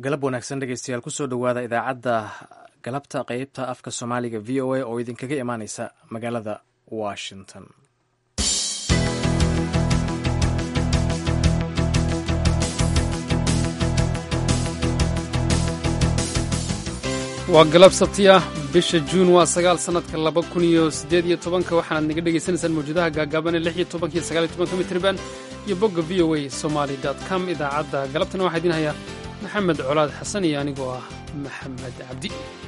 galab wanaagsan dhegeystayaal kusoo dhowaada idaacadda galabta qeybta afka soomaaliga v o a oo idinkaga imaaneysa magaalada washington waa galab sabti ah bisha juun waa sagaal sannadka laba kun iyo siddeed iyo tobanka waxaanaad naga dhegaysanaysaan mawjadaha gaagaaban ee lix iyo tobanka iyo sagaal iyo tobanka mitriban iyo bogga v o a somaly dot com idaacadda galabtana waxaa idiin hayaa maxamed colaad xasan iyo anigoo ah maxamed cabdi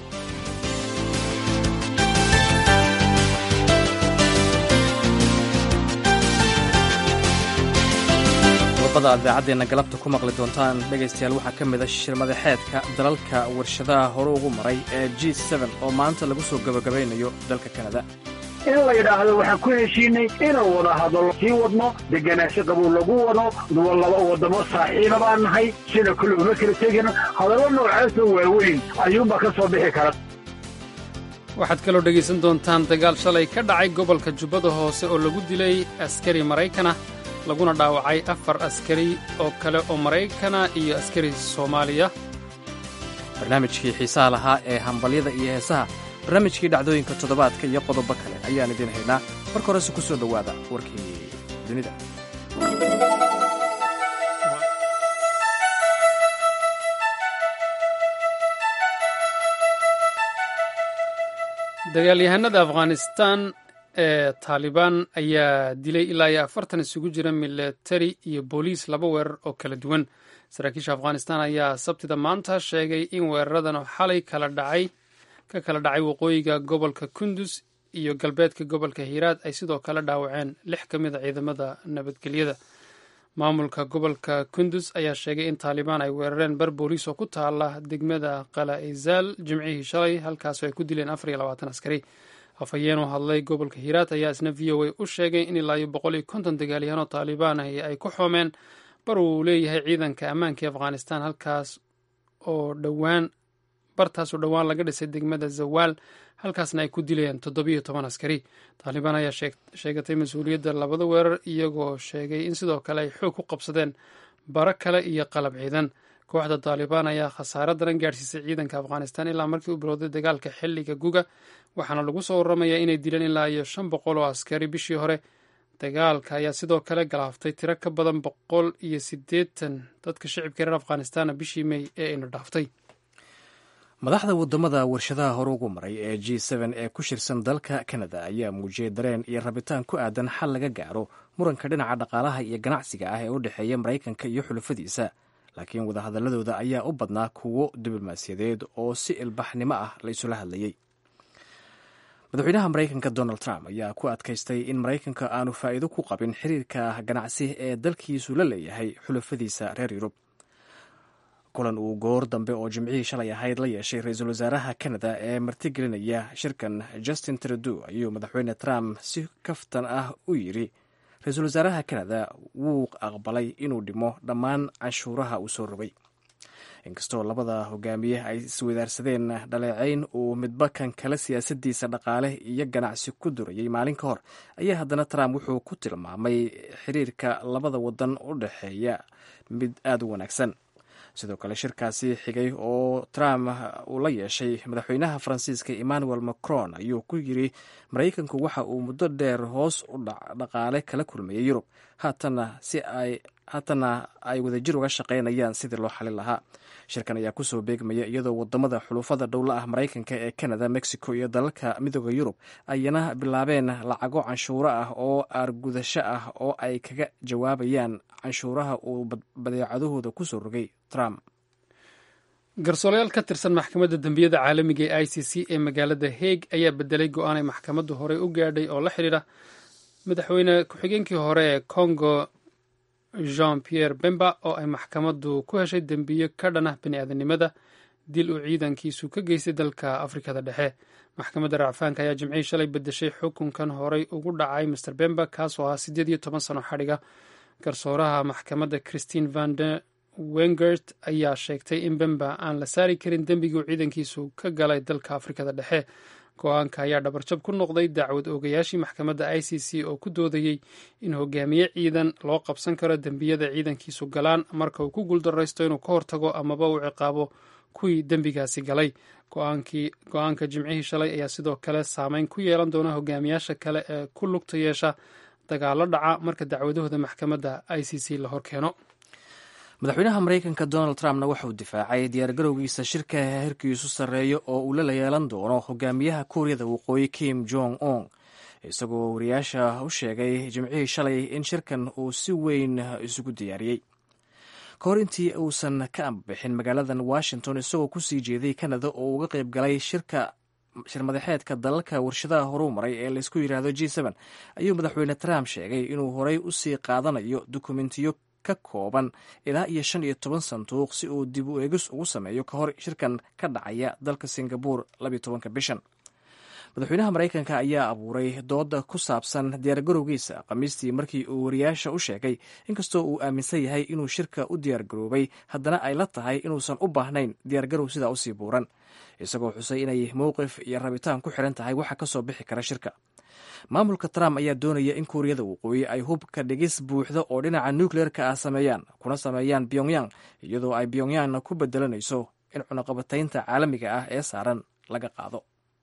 qodobada aad idaacaddeena galabta ku maqli doontaan dhegaystayaal waxaa ka mid a shirmadaxeedka dalalka warshadaha hore ugu maray ee g oo maanta lagu soo gabagabaynayo dalka kanada in la yidhaahdo waxaan ku heshiinay inaan wada hadallo sii wadno deganaansho qabow lagu wado laba waddamo saaxiiba baan nahay sida kale uma kala tegino hadallo noocaasoo waaweyn ayuunbaa ka soo bixi kara waxaad kaloo dhegaysan doontaan dagaal shalay ka dhacay gobolka jubbada hoose oo lagu dilay askari maraykana laguna dhaawacay afar askari oo kale oo maraykana iyo askari soomaaliya barnaamijkii xiisaha lahaa ee hambalyada iyo heesaha barnaamijkii dhacdooyinka toddobaadka iyo qodobo kale ayaan idiin haynaa marka horese ku soo dhowaada warkii dunida dagaalyahanada afghanistan ee taalibaan ayaa dilay ilaa iyo afartan isugu jira milatari iyo booliis laba weerar oo kala duwan saraakiisha afghanistan ayaa sabtida maanta sheegay in weeraradan xalay kala dhacay ka kala dhacay waqooyiga gobolka kundus iyo galbeedka gobolka hiiraad ay sidoo kale dhaawaceen lix ka mid a ciidamada nabadgelyada maamulka gobolka kundus ayaa sheegay in taalibaan ay weerareen bar booliis oo ku taala degmada qala izaal jimcihii shalay halkaasoo ay ku dileen afar iyo labaatan askari afhayeen u hadlay gobolka hiiraad ayaa isna v o a u sheegay in ilaa iyo boqol iyo konton dagaalyahanoo taalibaan ahi ay ku xoomeen bar uu leeyahay ciidanka ammaanka ee afghanistan halkaas oo dhowaan bartaasoo dhowaan laga dhisay degmada zawaal halkaasna ay ku dileen toddobiyo toban askari taalibaan ayaa sheegatay mas-uuliyadda labada weerar iyagoo sheegay in sidoo kale ay xoog ku qabsadeen bara kale iyo qalab ciidan kooxda taalibaan ayaa khasaare daran gaadhsiisay ciidanka afghanistan ilaa markii u bilowday dagaalka xilliga guga waxaana lagu soo waramayaa inay dileen ilaa iyo shan boqol oo askari bishii hore dagaalka ayaa sidoo kale galaaftay tiro ka badan boqol iyo siddeetan dadka shicibka reer afghanistanna bishii mey ee ayna dhaaftay madaxda waddamada warshadaha hore ugu maray ee g ee ku shirsan dalka kanada ayaa muujiyey dareen iyo rabitaan ku aadan xal laga gaaro muranka dhinaca dhaqaalaha iyo ganacsiga ah ee u dhexeeya maraykanka iyo xulafadiisa laakiin wadahadaladooda ayaa u badnaa kuwo diblomaasiyadeed oo si ilbaxnimo ah la isula hadlayey madaxweynaha maraykanka donald trump ayaa ku adkaystay in maraykanka aanu faa'iido ku qabin xiriirka ganacsi ee dalkiisu la leeyahay xulafadiisa reer yurub kulan uu goor dambe oo jimcihii shalay ahayd la yeeshay ra-iisul wasaaraha kanada ee martigelinaya shirkan justin trudeau ayuu madaxweyne trump si kaftan ah u yidri ra-iisul wasaaraha kanada wuu aqbalay inuu dhimo dhammaan canshuuraha uu soo rogay inkastoo labada hogaamiye ay iswadaarsadeen dhaleecayn uu midba kan kale siyaasadiisa dhaqaale iyo ganacsi ku durayay maalin ka hor ayaa haddana trump wuxuu ku tilmaamay xiriirka labada wadan u dhexeeya mid aada u wanaagsan sidoo kale shirkaasi xigay oo trump uu la yeeshay madaxweynaha faransiiska emmanuel macron ayuu ku yiri maraykanku waxa uu muddo dheer hoos u dhaqaale kala kulmayay yurub haatana si ay haatana ay wadajir uga shaqaynayaan sidii loo xalin lahaa shirkan ayaa kusoo beegmaya iyadoo wadamada xulufada dhowla ah maraykanka ee canada mexico iyo dalalka midooda yurub ayana bilaabeen lacago canshuuro ah oo aargudasho ah oo ay kaga jawaabayaan canshuuraha uu badeecadahooda kusoo rogay trump garsoorayaal ka tirsan maxkamadda dembiyada caalamiga ee i c c ee magaalada haeg ayaa bedelay go-aan ay maxkamaddu horey u gaadhay oo la xidhiidha madaxweyne ku-xigeenkii hore ee congo jean pierre bemba oo ay maxkamaddu ku heshay dembiyo ka dhan ah bini-aadanimada dil uu ciidankiisu ka geystay dalka afrikada dhexe maxkamadda racfaanka ayaa jimcihii shalay bedeshay xukunkan horey ugu dhacay master bemba kaasoo ahaa siddeed iyo toban sano xadhiga garsooraha maxkamadda christine vande wengert ayaa sheegtay in bemba aan la saari karin dembigii uu ciidankiisu ka galay dalka afrikada dhexe go-aanka ayaa dhabarjab ku noqday dacwad oogayaashii maxkamadda i c c oo ku doodayey in hogaamiye ciidan loo qabsan karo dembiyada ciidankiisu galaan marka uu ku guuldaraysto inuu ka hortago amaba uu ciqaabo kuwii dembigaasi galay go-aanka jimcihii shalay ayaa sidoo kale saameyn ku yeelan doona hogaamiyaasha kale ee ku lugta yeesha dagaalo dhaca marka dacwadahooda maxkamadda i c c la horkeeno madaxweynaha maraykanka donald trumpna wuxuu difaacay diyaargarowgiisa shirka herkiisu sarreeyo oo uu la yeelan doono hogaamiyaha kuuriyada waqooyi kim jong un isagoo wariyaasha u sheegay jimcihii shalay in shirkan uu si weyn isugu diyaariyey ka hor intii uusan ka ambixin magaaladan washington isagoo kusii jeeday canada oo uga qayb galay shirka shirmadaxeedka dalalka warshadaha horuu maray ee laysku yidhaahdo g n ayuu madaxweyne trump sheegay inuu horey usii qaadanayo dukumentiyo ka kooban ilaa iyo shan iyo toban sanduuq si uu dib u eegis ugu sameeyo ka hor shirkan ka dhacaya dalka singabore labiyo tobanka bishan madaxweynaha maraykanka ayaa abuuray dooda ku saabsan diyaargarowgiisa khamiistii markii uu wariyaasha u sheegay inkastoo uu aaminsan yahay inuu shirka u diyaargaroobay haddana ay la tahay inuusan u baahnayn diyaargarow sidaa usii buuran isagoo xusay inay mowqif iyo rabitaan ku xiran tahay waxa ka soo bixi kara shirka maamulka trump ayaa doonaya in kuuriyada waqooyi ay hubka dhigis buuxda oo dhinaca nukleerka ah sameeyaan kuna sameeyaan pyongyang iyadoo ay pyongyangna ku bedelanayso in cunaqabataynta caalamiga ah ee saaran laga qaado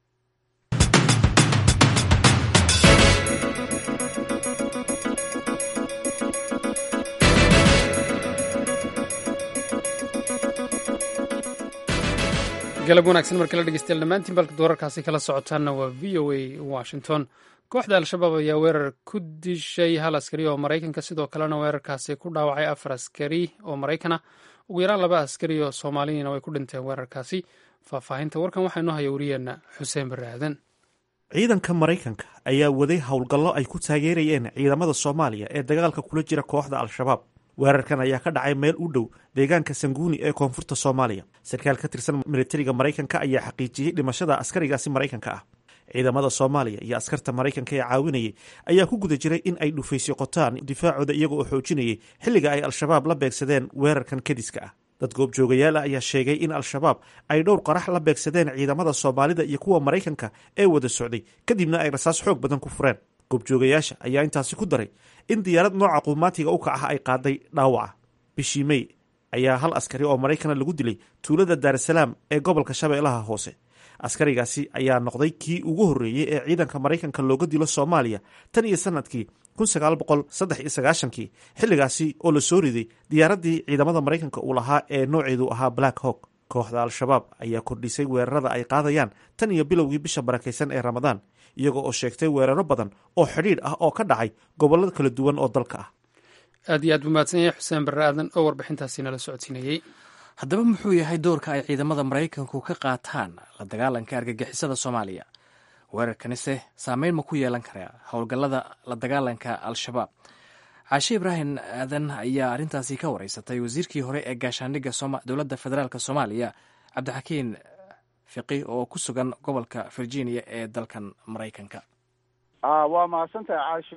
galab wanaagsan marka la dhegeystayaal dhammaantiin balka doorarkaasi kala socotaanna waa v o a washington kooxda al-shabaab ayaa weerar ku dishay hal askari oo maraykanka sidoo kalena weerarkaasi ku dhaawacay afar askari oo maraykana ugu yaraan laba askari oo soomaaliyana way ku dhinteen weerarkaasi faahfaahinta warkan waxaa inoo haya wariyeenna xuseen barre aadan ciidanka maraykanka ayaa waday howlgallo ay ku taageerayeen ciidamada soomaaliya ee dagaalka kula jira kooxda al-shabaab weerarkan ayaa ka dhacay meel u dhow deegaanka sanguuni ee koonfurta soomaaliya sarkaal ka tirsan militariga maraykanka ayaa xaqiijiyey dhimashada askarigaasi maraykanka ah ciidamada soomaaliya iyo askarta maraykanka ee caawinayay ayaa ku guda jiray in ay dhufaysyo qotaan difaacooda iyaga oo xoojinayay xilliga ay al-shabaab la beegsadeen weerarkan kadiska ah dad goobjoogayaal ah ayaa sheegay in al-shabaab ay dhowr qarax la beegsadeen ciidamada soomaalida iyo kuwa maraykanka ee wada socday kadibna ay rasaas xoog badan ku fureen goobjoogayaasha ayaa intaasi ku daray in diyaarad nooca quumaatiga u kacaha ay qaaday dhaawaca bishii mey ayaa hal askari oo maraykana lagu dilay tuulada daarasalaam ee gobolka shabeellaha hoose askarigaasi ayaa noqday kii ugu horreeyey ee ciidanka maraykanka looga dilo soomaaliya tan iyo sanadkii kii xilligaasi oo la soo riday diyaaraddii ciidamada maraykanka uu lahaa ee nooceedu ahaa black hawk kooxda al-shabaab ayaa kordhisay weerarada ay qaadayaan tan iyo bilowgii bisha barakaysan ee ramadaan iyagoo oo sheegtay weeraro badan oo xidhiidh ah oo ka dhacay gobollo kala duwan oo dalka ah aad iyo aad buu mahadsan yahay xuseen barre aadan oo warbixintaasi nala socodsiinayey haddaba muxuu yahay doorka ay ciidamada maraykanku ka qaataan la dagaalanka argagixisada soomaaliya weerarkanise saameyn ma ku yeelan karaa howlgallada la dagaalanka al-shabaab caashe ibraahim aadan ayaa arrintaasi ka wareysatay wasiirkii hore ee gaashaandhigga dowladda federaalk soomaaliya cabdixakiin fiqi oo ku sugan gobolka virginia ee dalkan maraykanka waa mahadsantahay caashi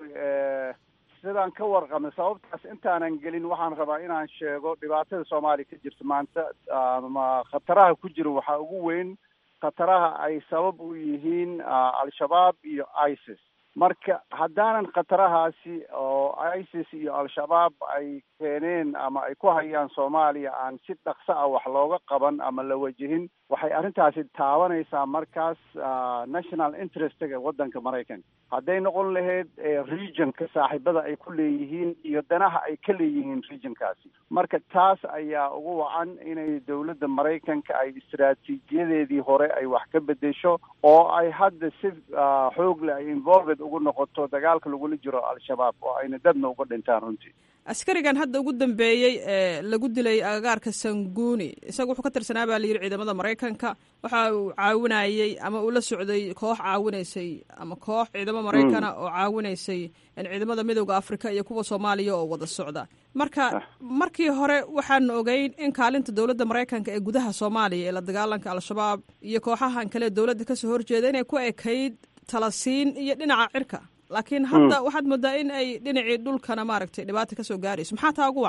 sidaan ka warqabnay sababtaas intaanan gelin waxaan rabaa inaan sheego dhibaatada soomaaliya ka jirta maanta ama khataraha ku jira waxaa ugu weyn khataraha ay sabab u yihiin al-shabaab iyo isis marka haddaanan khatarahaasi oo isis iyo al-shabaab ay keeneen ama ay ku hayaan soomaaliya aan si dhaqso ah wax looga qaban ama la wajihin waxay arrintaasi taabanaysaa markaas national interestga waddanka maraykanka hadday noqon lahayd regionka saaxiibada ay ku leeyihiin iyo danaha ay ka leeyihiin regionkaasi marka taas ayaa ugu wacan inay dowladda maraykanka ay istaraatiijiyadeedii hore ay wax ka bedesho oo ay hadda si xoog leh ay involved ugu noqoto dagaalka lagula jiro al-shabaab oo ayna dadna uga dhintaan runtii askarigan hadda ugu dambeeyey ee lagu dilay agagaarka sanguuni isaga wuxuu ka tirsanaa baa layidhi ciidamada maraykanka waxa uu caawinayey ama uu la socday koox caawinaysay ama koox ciidamo maraykana oo caawinaysay ciidamada midooda afrika iyo kuwa soomaaliya oo wada socda marka markii hore waxaanu ogeyn in kaalinta dowladda maraykanka ee gudaha soomaaliya ee la dagaalanka al-shabaab iyo kooxahan kale dowladda kasoo horjeeda inay ku ekayd talasiin iyo dhinaca cirka laakiin hadda waxaad moodaa in ay dhinacii dhulkana maaragtay dhibaata kasoo gaarayso maxaa taa ugu wacan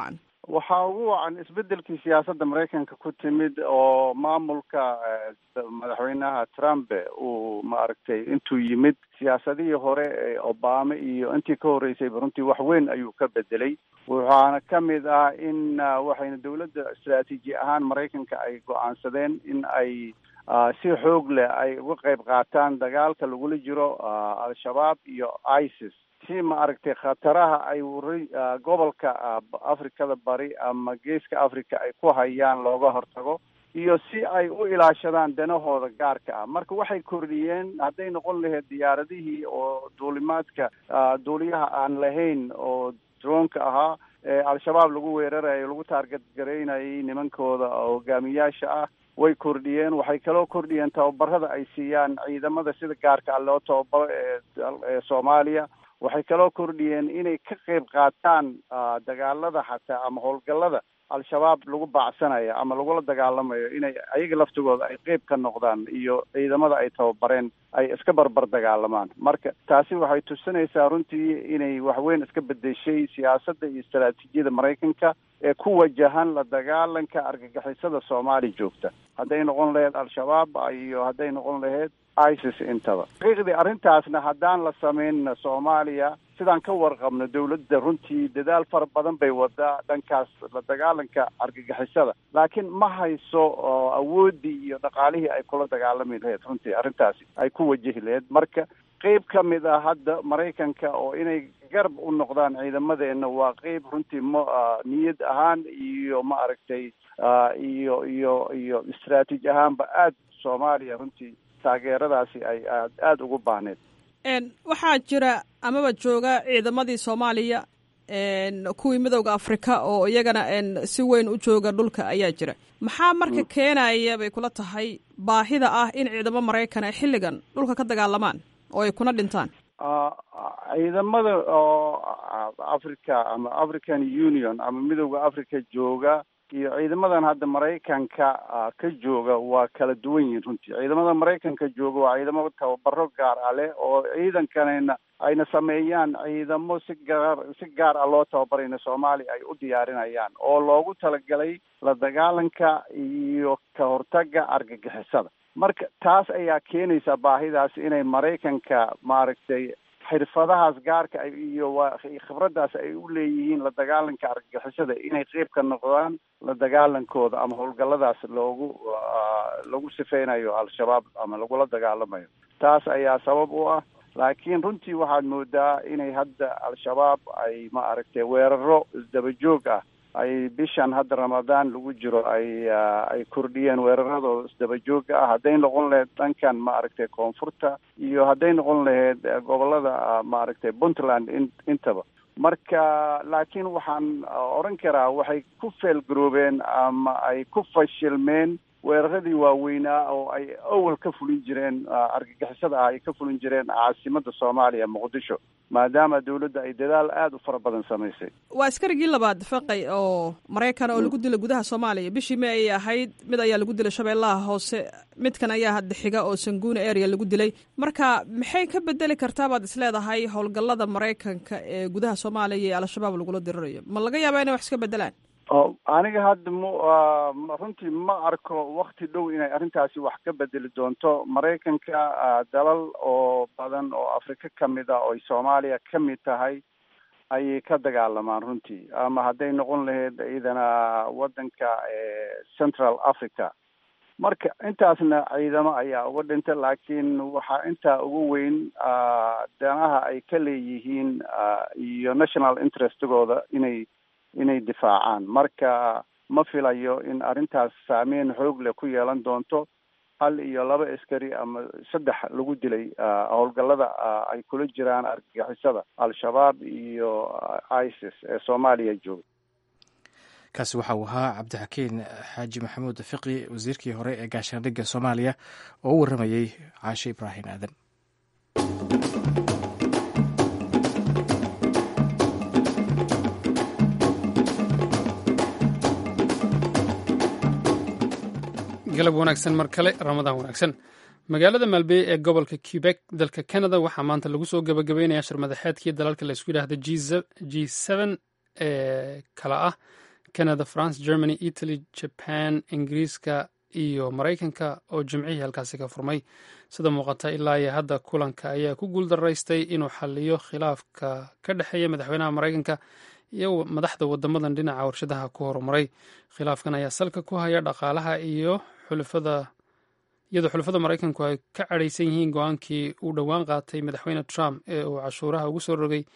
waxaa ugu wacan isbedelkii siyaasadda maraykanka ku timid oo maamulka madaxweynaha trump uu maaragtay intuu yimid siyaasadihii hore ee obama iyo intii ka horreysayba runtii wax weyn ayuu ka bedelay waxaana ka mid ah in waxayna dowladda istraatiiji ahaan maraykanka ay go-aansadeen in ay si xoog leh ay uga qayb qaataan dagaalka lagula jiro al-shabaab iyo isis si maaragtay khataraha ay gobolka afrikada bari ama geeska africa ay ku hayaan looga hortago iyo si ay u ilaashadaan danahooda gaarka ah marka waxay kordhiyeen hadday noqon lahayd diyaaradihii oo duulimaadka duuliyaha aan lahayn oo droonka ahaa ee al-shabaab lagu weerarayo lagu taarget garaynayay nimankooda hogaamiyaasha ah way kordhiyeen waxay kaloo kordhiyeen tababarada ay siiyaan ciidamada sida gaarka ah loo tababaro ee soomaaliya waxay kaloo kordhiyeen inay ka qayb qaataan dagaalada xataa ama howlgallada al-shabaab lagu baacsanayo ama lagula dagaalamayo inay ayaga laftigooda ay qeyb ka noqdaan iyo ciidamada ay tababareen ay iska barbar dagaalamaan marka taasi waxay tusinaysaa runtii inay waxweyn iska bedeshay siyaasadda iyo istaraatiijiyada maraykanka ee ku wajahan la dagaalanka argagixisada soomaali joogta hadday noqon lahayd al-shabaab iyo hadday noqon lahayd isis intaba xaqiiqdii arrintaasna haddaan la sameynna soomaaliya sidaan ka warqabno dawladda runtii dadaal fara badan bay wadaa dhankaas la dagaalanka argagixisada laakiin ma hayso awooddii iyo dhaqaalihii ay kula dagaalami lahayd runtii arrintaasi ay ku wajahi lahayd marka qeyb ka mid ah hadda maraykanka oo inay garab u noqdaan ciidamadeenna waa qeyb runtii ma niyad ahaan iyo ma aragtay iyo iyo iyo istraatiiji ahaanba aada soomaaliya runtii taageeradaasi ay aad aada ugu baahneed waxaa jira amaba jooga ciidamadii soomaaliya kuwii midowda afrika oo iyagana si weyn u jooga dhulka ayaa jira maxaa marka keenaya bay kula tahay baahida ah in ciidamo maraykan ay xilligan dhulka ka dagaalamaan oo ay kuna dhintaan ciidamada oo africa ama african union ama midowda africa jooga iyo ciidamadan hadda maraykanka ka jooga waa kala duwan yihiin runtii ciidamada maraykanka jooga waa ciidamo tababaro gaar ah leh oo ciidankanayna ayna sameeyaan ciidamo si gaar si gaar ah loo tababarayna soomaaliya ay u diyaarinayaan oo loogu talagalay la dagaalanka iyo ka hortaga argagixisada marka taas ayaa keenaysa baahidaas inay maraykanka maaragtay xirfadahaas gaarka iyo waa khibraddaas ay u leeyihiin la dagaalanka argagixisada inay qeyb ka noqdaan la dagaalankooda ama howlgalladaas loogu lagu sifeynayo al-shabaab ama lagula dagaalamayo taas ayaa sabab u ah laakiin runtii waxaad moodaa inay hadda al-shabaab ay ma aragtay weeraro isdaba joog ah ay bishan hadda ramadaan lagu jiro ay ay kordhiyeen weeraradooda isdaba jooga ah hadday noqon lahayd dhankan ma aragtay koonfurta iyo hadday noqon lahayd gobolada maaragtay puntland in intaba marka laakiin waxaan odhan karaa waxay ku feelgaroobeen ama ay ku fashilmeen weeraradii waaweynaa oo ay awal ka fulin jireen argagixisada ah ay ka fulin jireen caasimada soomaaliya muqdisho maadaama dawladda ay dadaal aada u fara badan samaysay waa askarigii labaad faqay oo maraykan oo lagu dilay gudaha soomaaliya bishii may ay ahayd mid ayaa lagu dilay shabeellaha hoose midkan ayaa hadda xiga oo sanguuna area lagu dilay marka maxay ka bedeli kartaa baad isleedahay howlgallada maraykanka ee gudaha soomaaliya iyo al-shabaab lagula dirirayo ma laga yaabaa inay wax iska bedelaan aniga hadda m runtii ma arko wakti dhow inay arrintaasi wax ka bedeli doonto maraykanka dalal oo badan oo afrika ka mid ah oo soomaaliya ka mid tahay ayay ka dagaalamaan runtii ama hadday noqon lahayd ciidana waddanka central africa marka intaasna ciidamo ayaa uga dhinta laakiin waxaa intaa ugu weyn danaha ay ka leeyihiin iyo national interestigooda inay inay difaacaan marka ma filayo in arrintaas saameyn xoog leh ku yeelan doonto hal iyo laba askari ama saddex lagu dilay howlgallada ay kula jiraan argagixisada al-shabaab iyo isis ee soomaaliya jooga kaasi waxa uu ahaa cabdixakiin xaaji maxamuud fiqi wasiirkii hore ee gaashaandhigga soomaaliya oo u warramayey caashe ibraahim aadan galab wanaagsan mar kale ramadaan wanaagsan magaalada maalbey ee gobolka quebek dalka canada waxaa maanta lagu soo gabagabeynaya shir madaxeedkii dalalka laysku yidhaahda g n ee kala ah canada france germany italy jaban ingiriiska iyo maraykanka oo jimcihii halkaasi ka furmay sida muuqata ilaa iyo hadda kulanka ayaa ku guuldaraystay inuu xaliyo khilaafka ka dhexeeya madaxweynaha maraykanka iyo madaxda wadamadan dhinaca warshadaha ku horumaray khilaafkan ayaa salka ku haya dhaqaalaha iyo xulafada iyadoo xulafada maraykanku ay ka cadhaysan yihiin go-aankii uu dhowaan qaatay madaxweyne trump ee uu cashuuraha ugu soo rogay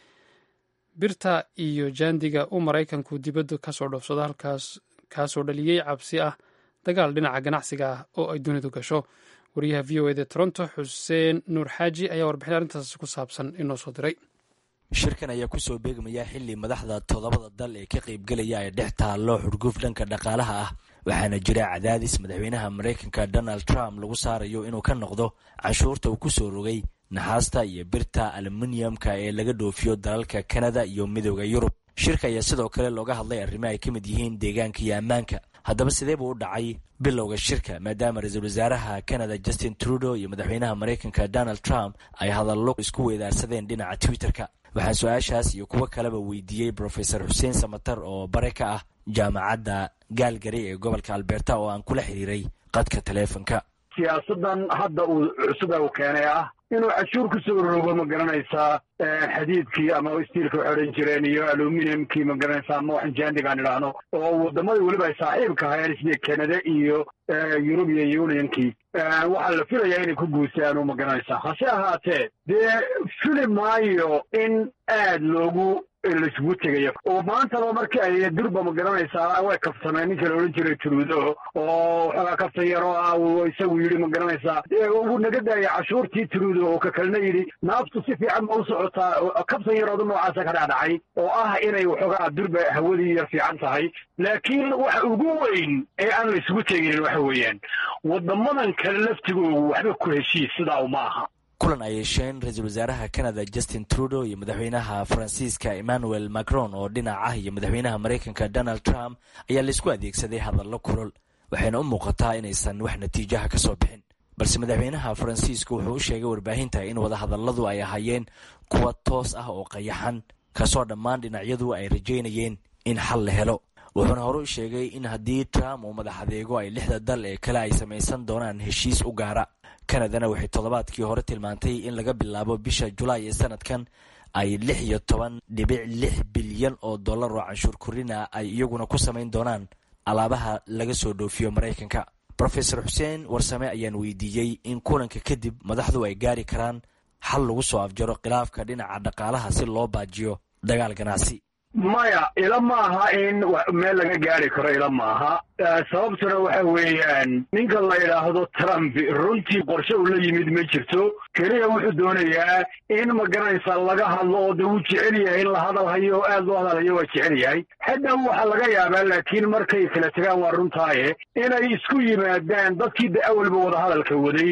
birta iyo jaandiga uu maraykanku dibadda kasoo dhoofsado halkaas kaasoo dhaliyey cabsi ah dagaal dhinaca ganacsiga ah oo ay dunidu gasho wariyaha v o eda toronto xuseen nuur xaaji ayaa warbixin arrintaas ku saabsan inoo soo diray shirkan ayaa kusoo beegmaya xili madaxda toddobada dal ee ka qaybgelaya ay dhex taallo xurguf dhanka dhaqaalaha ah waxaana jira cadaadis madaxweynaha maraykanka donald trump lagu saarayo inuu ka noqdo canshuurta uu kusoo rogay naxaasta iyo birta aluminiyamka ee laga dhoofiyo dalalka kanada iyo midooda yurub shirka ayaa sidoo kale looga hadlay arrimo ay ka mid yihiin deegaanka iyo ammaanka haddaba sidee buu u dhacay bilowga shirka maadaama ra-iisul wasaaraha canada justin trudeau iyo madaxweynaha maraykanka donald trump ay hadallo isku weydaarsadeen dhinaca twitter-ka waxaan su-aashaas iyo kuwo kaleba weydiiyey brofesor xuseen samatar oo bare ka ah jaamacadda gaalgari ee gobolka alberta oo aan kula xiriiray qadka taleefonka siyaasadan hadda uu cusuba uu keenay ah inuu cashuur ku soo rogo ma garanaysaa xadiidkii ama stiilka waxay odhan jireen iyo aluminiumkii ma garanaysaa ama waxan jaandigaan idhaahno oo waddamadii weliba ay saaxiibka hayeen sida canada iyo european unionkii waxaa la filayaa inay ku guusaano ma garanaysaa hase ahaatee dee fili maayo in aad loogu laisugu tegayo oo maantaba markii ay durba ma garanaysaa way kaftameen ninka la odhan jiray trudo oo waxoogaa kaftan yaroo ah isagu yidhi ma garanaysaa ugu naga daaya cashuurtii trudo oo ka kalena yidhi naaftu si fiican ma u socotaa kaftan yarooda noocaasa ka dhacdhacay oo ah inay waxoogaa durba hawadii yar fiican tahay laakiin waxa ugu weyn ee aan la isugu teginin waxa weeyaan wadamadan kale laftigoogu waxba ku heshiis sidaa uma aha kulan ay yeesheen ra-iisul wasaaraha canada justin trudeau iyo madaxweynaha faransiiska emmanuel macron oo dhinac ah iyo madaxweynaha maraykanka donald trump ayaa laisku adeegsaday hadallo kulol waxayna u muuqataa inaysan wax natiijaha ka soo bixin balse madaxweynaha faransiisku wuxuu u sheegay warbaahinta in wadahadalladu ay ahaayeen kuwa toos ah oo qayaxan kasoo dhammaan dhinacyadu ay rajaynayeen in xal la helo wuxuuna hore u sheegay in haddii trump uu madax adeego ay lixda dal ee kale ay samaysan doonaan heshiis u gaara kanadana waxay toddobaadkii hore tilmaantay in laga bilaabo bisha julaay ee sanadkan ay lix iyo toban dhibic lix bilyan oo dollar oo canshuur korina ay iyaguna ku samayn doonaan alaabaha laga soo dhoofiyo maraykanka rofesor xuseen warsame ayaan weydiiyey in kulanka kadib madaxdu ay gaari karaan xal lagu soo afjaro khilaafka dhinaca dhaqaalaha si loo baajiyo dagaal ganacsi maya ila maaha in meel laga gaari karo ila maaha sababtuna waxa weeyaan ninka la yidhaahdo trump runtii qorshe uu la yimid ma jirto keliya wuxuu doonayaa in ma garanaysaa laga hadlo oo de wuu jecel yahay in la hadal hayo o aad loo hadalhayo waa jecel yahay hadda waxaa laga yaabaa laakiin markay kala tegaan waa runtaaye inay isku yimaadaan dadkii de awalba wada hadalka waday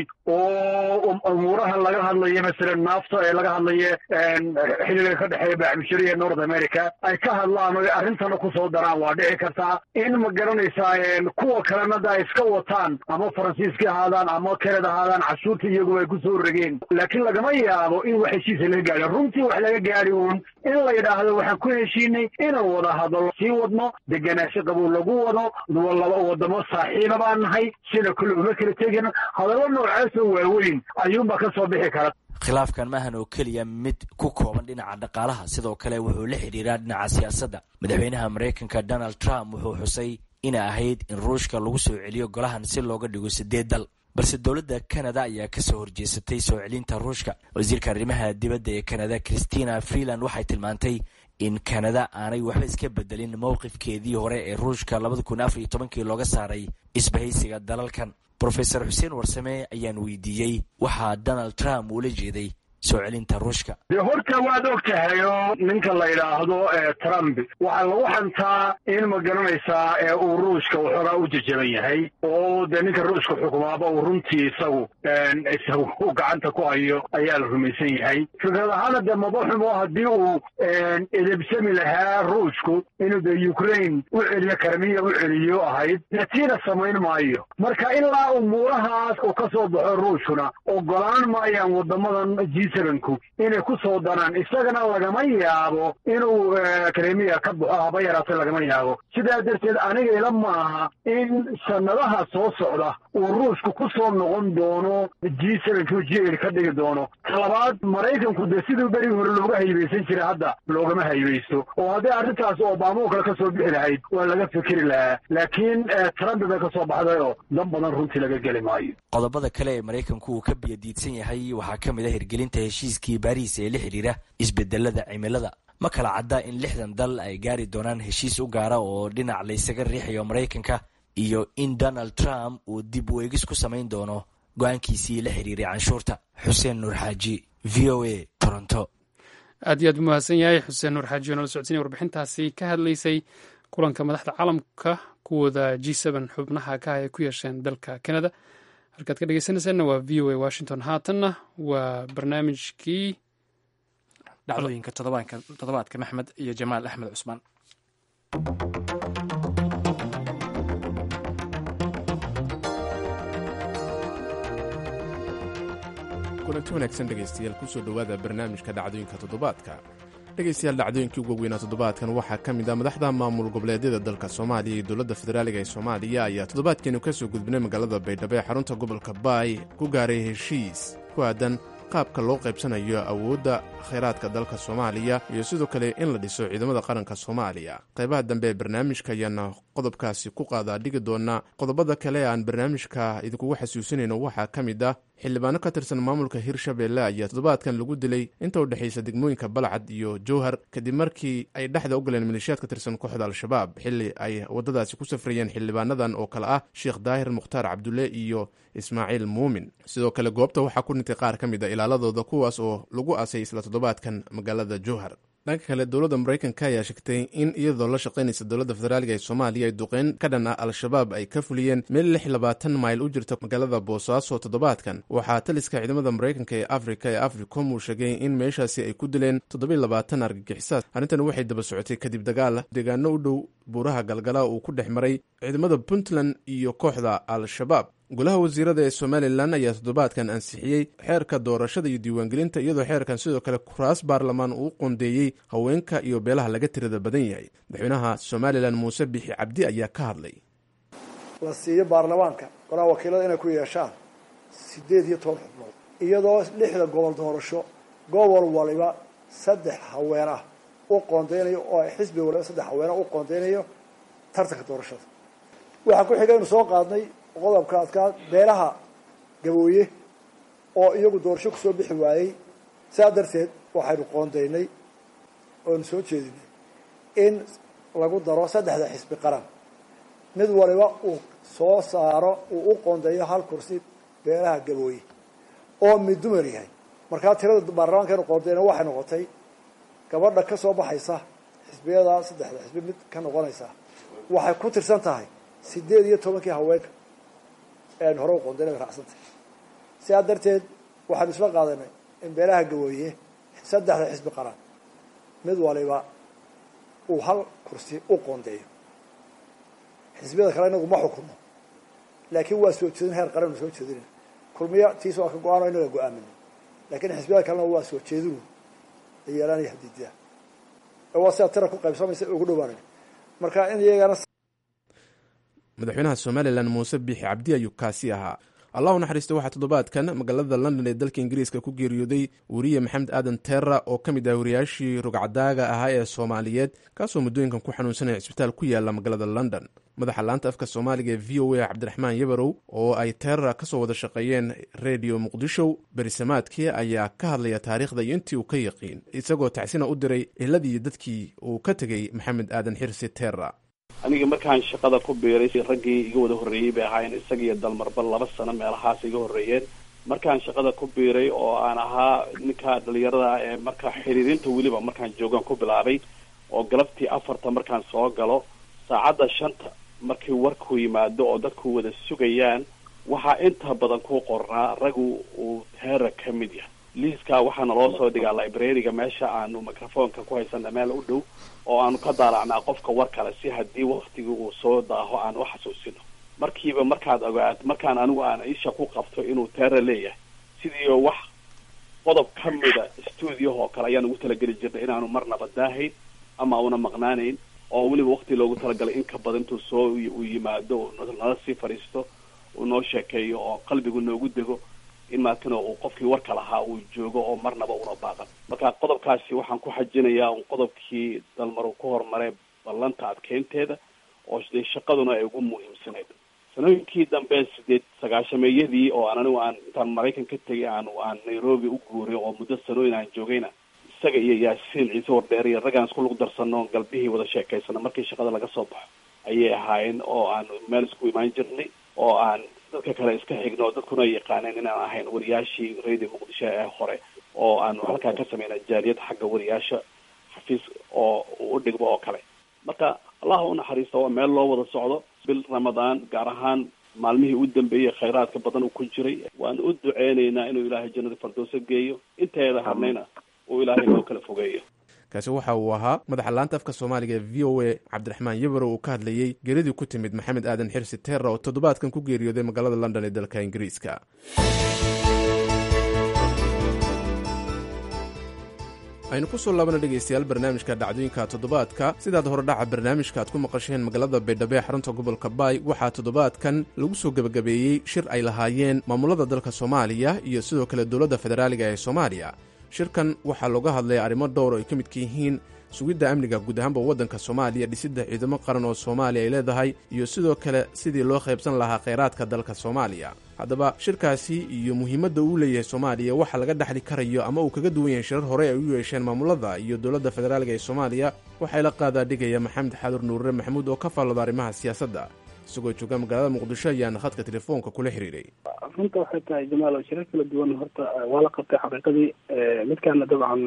oo umuuraha laga hadlayo masalan naafta ee laga hadlayo xiliga ka dhexeeya baaxmishariya north america ay ka hadlaan o arrintana kusoo daraan waa dhici kartaa in ma garanaysaa kuwa kalena da ay iska wataan ama faransiiska ahaadaan ama kanada ahaadaan cashuurta iyaguba ay kusoo rogeen laakiin lagama yaabo in wax heshiisa laga gaadho runtii wax laga gaadhi uun in la yidhaahdo waxaan ku heshiinay inaan wada hadallo sii wadno degenaansho qabow lagu wado laba wadamo saaxiiba baan nahay sida kule uma kala tegin hadallo noocaasoo waaweyn ayuunbaa ka soo bixi kara khilaafkan maahan oo keliya mid ku kooban dhinaca dhaqaalaha sidoo kale wuxuu la xidhiiraa dhinaca siyaasadda madaxweynaha maraykanka donald trump wuxuu xusay inay ahayd in ruushka lagu soo celiyo golahan si looga dhigo sideed dal balse dowladda kanada ayaa kasoo horjeesatay soo celinta ruushka wasiirka arrimaha dibadda ee kanada christina freeland waxay tilmaantay in kanada aanay waxba iska bedelin mowqifkeedii hore ee ruushka labada kun afar iyo tobankii looga saaray isbahaysiga dalalkan rofesor xuseen warsame ayaan weydiiyey waxaa donald trump uula jeeday soo celinta ruushka dee horta waad og tahay oo ninka la yidhaahdo trump waxaa lagu xantaa in ma garanaysaa uu ruushka waxoogaa u jajaban yahay oo dee ninka ruushka xukumaaba uu runtii isagu isagu u gacanta ku hayo ayaa la rumaysan yahay fikrad ahaana dee madaxumo haddii uu edebsami lahaa ruushku inuu de ukraine u celiyo karmiya u celiyo ahayd dee tiina samayn maayo marka ilaa umuurahaas uu ka soo baxo ruushkuna ogolaan maayaan wadamadan g sevenku inay ku soo daraan isagana lagama yaabo inuu kremiya ka baxo haba yaraate lagama yaabo sidaa darteed aniga ila maaha in sanadaha soo socda uu ruushku ku soo noqon doono g sevenku g eight ka dhigi doono talabaad maraykanku dee siduu berigi hore looga haybeysan jiray hadda loogama haybeysto oo haddii arrintaas obama oo kale ka soo bixi lahayd waa laga fikiri lahaa laakiin trump bay ka soo baxday oo dan badan runtii laga geli maayo qodobada kale ee maraykanku uu ka biyadiidsan yahay waxaa ka mid a hirgelinta heshiiskii baariis ee la xidhiira isbedelada cimilada ma kala cadda in lixdan dal ay gaari doonaan heshiis u gaara oo dhinac laysaga riixayo maraykanka iyo in donald trump uu dib u eegis ku samayn doono go-aankiisii la xidhiiray canshuurta xuseen nuur xaaji v o a toronto aad iyo aad u mahadsan yahay xuseen nuur xaaji oo nala socodsiinaya warbixintaasi ka hadlaysay kulanka madaxda caalamka kuwooda g seben xubnaha ka ah ay ku yeesheen dalka canada halkaad ka dhegeysanaysaanna waa v o a washington haatanna waa barnaamijkii dhacdooyinka toddobaadka maxmed iyo jamaal axmed cusmaan kulanti wanaagsan dhegaystayaal kusoo dhowaada barnaamijka dhacdooyinka toddobaadka dhegaystayaal dhacdooyinkii ugu weynaa toddobaadkan waxaa ka mid ah madaxda maamul goboleedyada dalka soomaaliya iyo dowladda federaaliga ee soomaaliya ayaa toddobaadkeenu ka soo gudbinay magaalada baydhabo ee xarunta gobolka baay ku gaaray heshiis ku aadan qaabka loo qaybsanayo awoodda khayraadka dalka soomaaliya iyo sidoo kale in la dhiso ciidamada qaranka soomaaliya qaybaha dambe ee barnaamijka ayaana qodobkaasi ku qaadaa dhigi doona qodobada kale ee aan barnaamijka idinkugu xasuusinayno waxaa ka mid ah xildhibaano ka tirsan maamulka hirshabelle ayaa toddobaadkan lagu dilay inta u dhexaysa degmooyinka balcad iyo jowhar kadib markii ay dhexda u galeen maleeshiyaad ka tirsan kooxda al-shabaab xilli ay waddadaasi ku safrayeen xildhibaanadan oo kale ah sheekh daahir mukhtaar cabdulle iyo ismaaciil muumin sidoo kale goobta waxaa ku dhintay qaar ka mid a ilaaladooda kuwaas oo lagu aasay isla toddobaadkan magaalada jowhar dhanka kale dowladda maraykanka ayaa sheegtay in iyadoo la shaqaynaysa dowladda federaaliga ee soomaaliya ay duqeyn ka dhan ah al-shabaab ay ka fuliyeen meel lix labaatan mayl u jirta magaalada boosaaso toddobaadkan waxaa taliska ciidamada maraykanka ee afrika ee africom uu sheegay in meeshaasi ay ku dileen toddobiy labaatan argagixisaas arrintan waxay daba socotay kadib dagaal deegaano u dhow buuraha galgala uu ku dhex maray ciidamada puntland iyo kooxda al-shabaab golaha wasiirada ee somalilan ayaa toddobaadkan ansixiyey xeerka doorashada iyo diiwaangelinta iyadoo xeerkan sidoo kale kuraas baarlamaan uu qoondeeyey haweenka iyo beelaha laga tirada badan yahay madaxweynaha somalilan muuse bixi cabdi ayaa ka hadlay la siiyo baarlamaanka golaha wakiilada inay ku yeeshaan siddeed iyo toban xubnood iyadoo lixda gobol doorasho gobol waliba saddex haween ah u qoondeynayo oo ay xisbi waliba saddex haween ah u qoondeynayo tartanka doorashada waxaa ku xiga inu soo qaadnay qodobka adkaa beelaha gabooye oo iyagu doorasho kusoo bixi waayey saa darteed waxaynu qoondaynay oonu soo jeedinay in lagu daro saddexda xisbi qaran mid waliba uu soo saaro uu u qoondeeyo hal kursi beelaha gabooye oo mid dumar yahay markaa tirada baarlamaankeenu qoondeyna waxay noqotay gabadha ka soo baxaysa xisbiyada saddexda xisbi mid ka noqonaysa waxay ku tirsan tahay sideed iyo tobankii haweenka ee aynu hore u qoondeyna bay raacsantay sidaa darteed waxaanu isla qaadanay in beelaha gawooye saddexda xisbi qaran mid waliba uu hal kursi u qoondeeyo xisbiyada kale inagu ma xukuno laakiin waa soo jeedin heer qaran nu soo jeedinay kulmiyo tiis waa ka go-aan o inaga go-aaminay laakiin xisbiyada kalena waa soo jeedinu la yeelanaya hadiidiya waa sidaa tira ku qaybsamaysa ugu dhawaanay marka in iyagana madaxweynaha somalilan muuse biixi cabdi ayuu kaasi ahaa allahu naxariista waxaa toddobaadkan magaalada london ee dalka ingiriiska ku geeriyooday weriye maxamed aadan terra oo ka mid ah wariyaashii rugcadaaga ahaa ee soomaaliyeed kaasoo muddooyinkan ku xanuunsanaya cisbitaal ku yaala magaalada london madaxa laanta afka soomaaliga ee v o a cabdiraxmaan yabarow oo ay terra kasoo wada shaqeeyeen redio muqdisho berisamaadkii ayaa ka hadlaya taariikhda iyo intii uu ka yaqiin isagoo tacsina u diray ehladii dadkii uu ka tegey maxamed aadan xirsi terra aniga markaan shaqada ku biiray raggii iga wada horreeyey bay ahaayeen isaga iyo dalmarba laba sano meelahaas iga horreeyeen markaan shaqada ku biiray oo aan ahaa ninka dhalinyarada ee marka xiriirinta weliba markaan joogaan ku bilaabay oo galabtii afarta markaan soo galo saacadda shanta markii warku yimaado oo dadku wada sugayaan waxaa inta badan ku qornaa raggu uu teera ka mid yahay liiskaa waxaana loo soo dhigaa librariga meesha aanu microfonka ku haysana meel u dhow oo aanu ka daalacnaa qofka war kale si haddii waktigii uu soo daaho aan u xasuusino markiiba markaad ogaat markaan anigu aan isha ku qabto inuu teera leeyahay sidii wax qodob ka mida stuudiyaha oo kale ayaan ugu talageli jirnay inaanu marnaba daahayn ama una maqnaanayn oo weliba wakti loogu talagalay in ka badan intuu soo uu yimaado uu nala sii fadhiisto uu noo sheekeeyo oo qalbigu noogu dego in maakana uu qofkii warka lahaa uu joogo oo marnaba una baaqan marka qodobkaasi waxaan ku xajinayaa un qodobkii dalmar uu ku horumaray ballanta adkeynteeda oo dee shaqaduna ay ugu muhiimsanayd sanooyinkii dambe sideed sagaashameeyadii oo aan anigu aan intaan maraykan ka tegay aan aan nairobi u guuray oo muddo sanooyin aan joogayna isaga iyo yaasiin ciise wardheer iyo raggaan isku lug darsano galbihii wada sheekaysano markii shaqada laga soo baxo ayay ahaayeen oo aan meel isku imaan jirnay oo aan dadka kale iska xigno dadkuna ay yaqaaneen inaan ahayn wariyaashii radio muqdisho ee hore oo aan halkaa ka sameynay jaaliyad xagga wariyaasha xafiis oo u dhigmo oo kale marka allah u naxariista waa meel loo wada socdo bil ramadaan gaar ahaan maalmihii u dambeeyey khayraadka badan uu ku jiray waan u duceynaynaa inuu ilaahay jannada fardooso geeyo inteeda harnayna uu ilaahay noo kala fogeeyo kaasi waxa uu ahaa madaxa laanta afka soomaaliga ee v o a cabdiraxmaan yabaro uu ka hadlayey geeridii ku timid maxamed aadan xirsi terra oo toddobaadkan ku geeriyooday magaalada london ee dalka ingiriiska aynu ku soo laabana dhegaystayaal barnaamijka dhacdooyinka toddobaadka sidaad horedhaca barnaamijka aad ku maqasheen magaalada baydhabo ee xarunta gobolka baay waxaa toddobaadkan lagu soo gebagabeeyey shir ay lahaayeen maamulada dalka soomaaliya iyo sidoo kale dowladda federaaliga ee soomaaliya shirkan waxaa looga hadlaya arrimo dhowr oo ay ka midka yihiin sugidda amniga guud ahaanba waddanka soomaaliya dhisidda ciidamo qaran oo soomaaliya ay leedahay iyo sidoo kale sidii loo qaybsan lahaa khayraadka dalka soomaaliya haddaba shirkaasi iyo muhiimadda uu leeyahay soomaaliya waxa laga dhexli karayo ama uu kaga duwan yahay shirar hore ay u yeesheen maamulada iyo dowladda federaaliga ee soomaaliya waxay la qaadaa dhigaya maxamed xadur nuurre maxamuud oo ka faallada arrimaha siyaasadda isagoo jooga magaalada muqdisho ayaana khadka telefoonka kula xiriiray runta waxay tahay jamaal oo shirar kala duwan horta waa la qabtay xaqiiqadii midkaana dabcan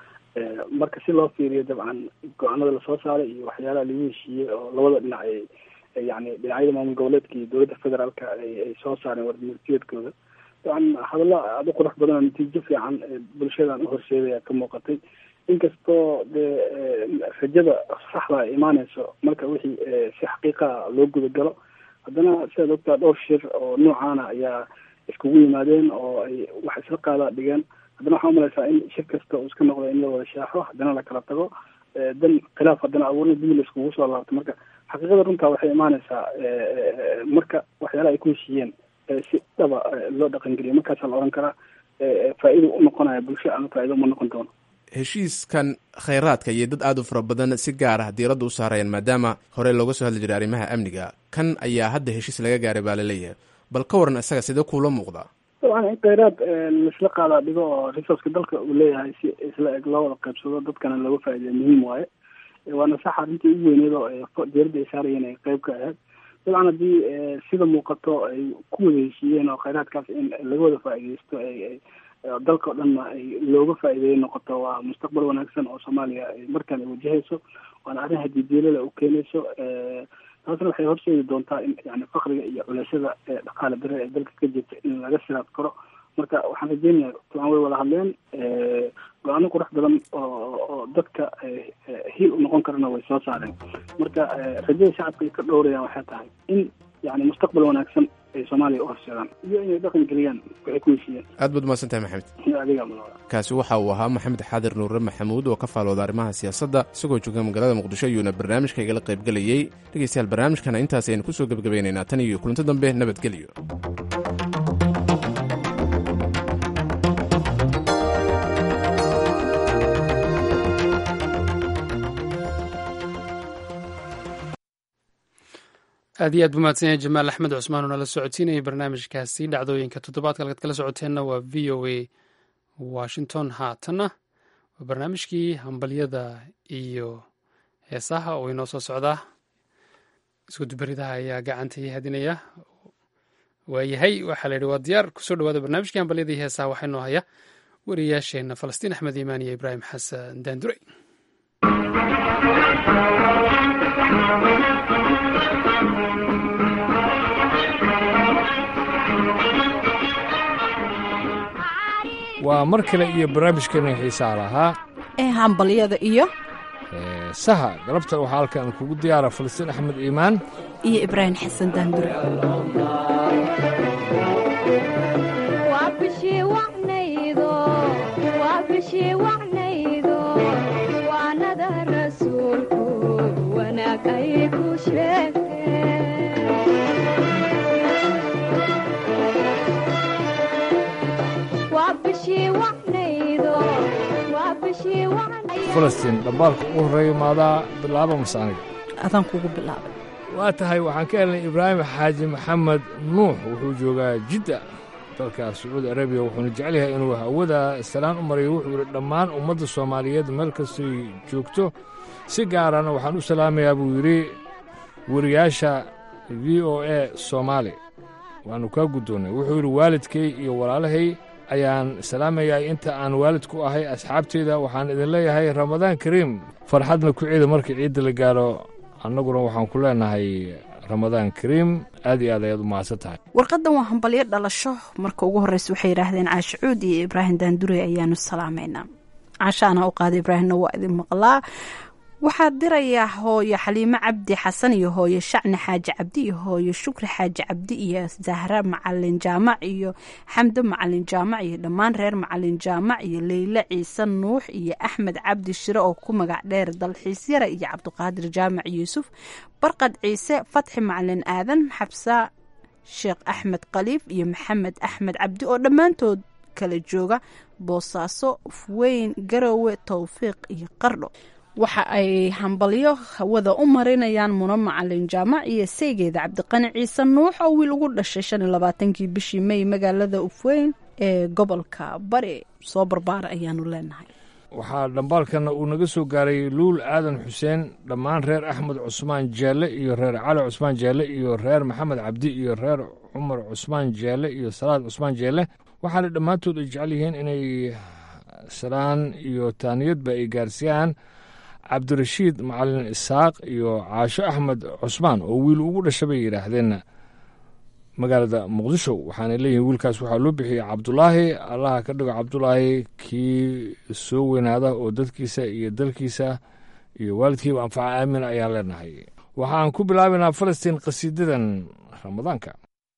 marka si loo fiiriyo dabcan go-aanada lasoo saaray iyo waxyaalaha lagu heshiiyey oo labada dhinac ay yani dhinacyada maamul goboleedka iyo dowladda federaalka ay soo saareen warmurtiyeedkooda dabcan hadallo aada u qurux badan oo natiijo fiican bulshadan uhorseedaya ka muuqatay inkastoo dee rajada saxda ay imaaneyso marka wixii si xaqiiqa loo gudagalo haddana sidaad ogtaa dhowr shir oo noocaana ayaa iskugu yimaadeen oo ay wax isla qaada dhigeen haddana waxaa umalaysaa in shir kasta uu iska noqdo in la wada shaaxo haddana la kala tago dan khilaaf haddana abuurna dib la iskugu soo laabto marka xaqiiqada runtaa waxay imaaneysaa marka waxyaalaha ay ku heshiiyeen si dhaba loo dhaqangeliyo markaasaa la odhan karaa faa-ido u noqonaya bulsho ama faa-ido uma noqon doono heshiiskan khayraadka iyo dad aada u fara badan si gaar ah diiradda u saarayaan maadaama hore looga soo hadli jiray arrimaha amniga kan ayaa hadda heshiis laga gaaray baa laleeyahay bal ka waran isaga sidee kuula muuqdaa dabcan in khayraad laisla qaadaa dhigo oo resourceka dalka uu leeyahay si isla eg loo wada qaybsado dadkana looga faa'iideya muhiim waaye waana sax arrintii ugu weyneed oo diyaaradda ay saarayeen ay qayb ka ahayd dabcan haddii sida muuqato ay ku wada heshiiyeen oo khayraadkaas in laga wada faa'iideysto ay dalka o dhanna ay looga faa'iideeya noqoto waa mustaqbal wanaagsan oo soomaaliya markaan ay wajahayso waana arrin hadiidiilada u keenayso taasna waxay horseedi doontaa in yani fakriga iyo culashada dhaqaale dare ee dalka ka jirta in laga siraad karo marka waxaan rajeynaya dabcan way wada hadleen go-aano qurux badan oo oo dadka hiil u noqon karana way soo saareen marka rajada shacabka ay ka dhowrayaan waxay tahay in yani mustaqbal wanaagsan ay soomaaliya u horseedaan iyo inay dhaqan geliyaan waxay ku heshiiyeen aad baad umahadsan tahay maxamed adiga kaasi waxa uu ahaa maxamed xaadir nuure maxamuud oo ka faalooda arrimaha siyaasadda isagoo jooga magaalada muqdisho ayuuna barnaamijka igala qaybgelayey dhegeystayaal barnaamijkana intaas aynu kusoo gebagabaynaynaa tan iyo kulanto dambe nabadgelyo aad iyo aad buu mahadsan yahay jamaal axmed cusmaan oo nala socodsiinayay barnaamijkaasi dhacdooyinka toddobaadka halkaad kala socoteenna waa v o a washington haatanna waa barnaamijkii hambalyada iyo heesaha oo inoo soo socdaa iskudubaridaha ayaa gacanta ii hadinaya waayahay waxaa la yidhi waa diyaar kusoo dhawaada barnaamijkii hambalyada iyo heesaha waxaa inoo haya wariyaasheenna falastiin axmed iimaan iyo ibraahim xasan daandurey waa mar kale iyo barnaamijkeena xiisaa lahaa ee hambalyada iyo saha galabta waxaa halkan kugu diyaara falastiin axmed iimaan iyo ibraahim xasan daandure waa bishii wacnaydo wanaag ay ku sheegtee waa bishii wacnaydo waa bishii wacnaydo falastiin dhambaalka ugu horreeya maadaa bilaaba mase aniga adaan kugu bilaabay waa tahay waxaan ka helnay ibraahim xaaji maxamed nuux wuxuu joogaa jidda dalka sacuudi arabiya wuxuuna jecel yahay inuu hawada salaan u marayo wuxuu yidhi dhammaan ummadda soomaaliyeed meel kastay joogto si gaarana waxaan u salaamayaa buu yidhi wariyaasha v o a soomaali waannu kaa guddoonnay wuxuu yidhi waalidkay iyo walaalahay ayaan salaamayaa inta aan waalid ku ahay asxaabteyda waxaan idin leeyahay ramadaan kariim farxadna ku ciida marka ciidda la gaaro annaguna waxaan ku leenahay ramadaan kariim aad iyo aad ayaad u mahadsan tahay warqadan waa hambalyo dhalasho marka ugu horreysa waxay yidhaahdeen caashe cuud iyo ibraahim daandure ayaanu salaamaynaa caashaana u qaada ibraahimna waa idin maqlaa waxaa dirayaa hooyo xaliimo cabdi xasan iyo hooyo shacni xaaji cabdi iyo hooyo shukri xaaji cabdi iyo zahra macalin jaamac iyo xamdo macalin jaamac iyo dhammaan reer macalin jaamac iyo leyle ciise nuux iyo axmed cabdi shire oo ku magac dheer dalxiisyara iyo cabdiqaadir jaamac yuusuf barqad ciise fatxi macalin aadan xabsa sheekh axmed khaliif iyo maxamed axmed cabdi oo dhammaantood kala jooga boosaaso ufweyn garowe towfiiq iyo qardho waxa ay hambalyo hawada u marinayaan muna macalin jaamac iyo saygeeda cabdiqani ciise nuux oo wiil ugu dhashay shan iyo labaatankii bishii may magaalada ufweyn ee gobolka bari soo barbaara ayaanu leenahay waxaa dhambaalkana uu naga soo gaaray luul aadan xuseen dhammaan reer axmed cusmaan jaalle iyo reer cali cusmaan jaalle iyo reer maxamed cabdi iyo reer cumar cusmaan jaalle iyo salaad cusmaan jaalle waxaana dhammaantood ay jecel yihiin inay salaan iyo taaniyadba ay gaarsiiyaan cabdirashiid macalin isaaq iyo caasho axmed cusmaan oo wiil ugu dhasha bay yidhaahdeen magaalada muqdisho waxaana leeyihiin wiilkaas waxaa loo bixiyey cabdulaahi allaha ka dhigo cabdulaahi kii soo weynaada oo dadkiisa iyo dalkiisa iyo waalidkiiba anfaca aamin ayaan leenahay waxaan ku bilaabaynaa falastiin qasiidadan ramadaanka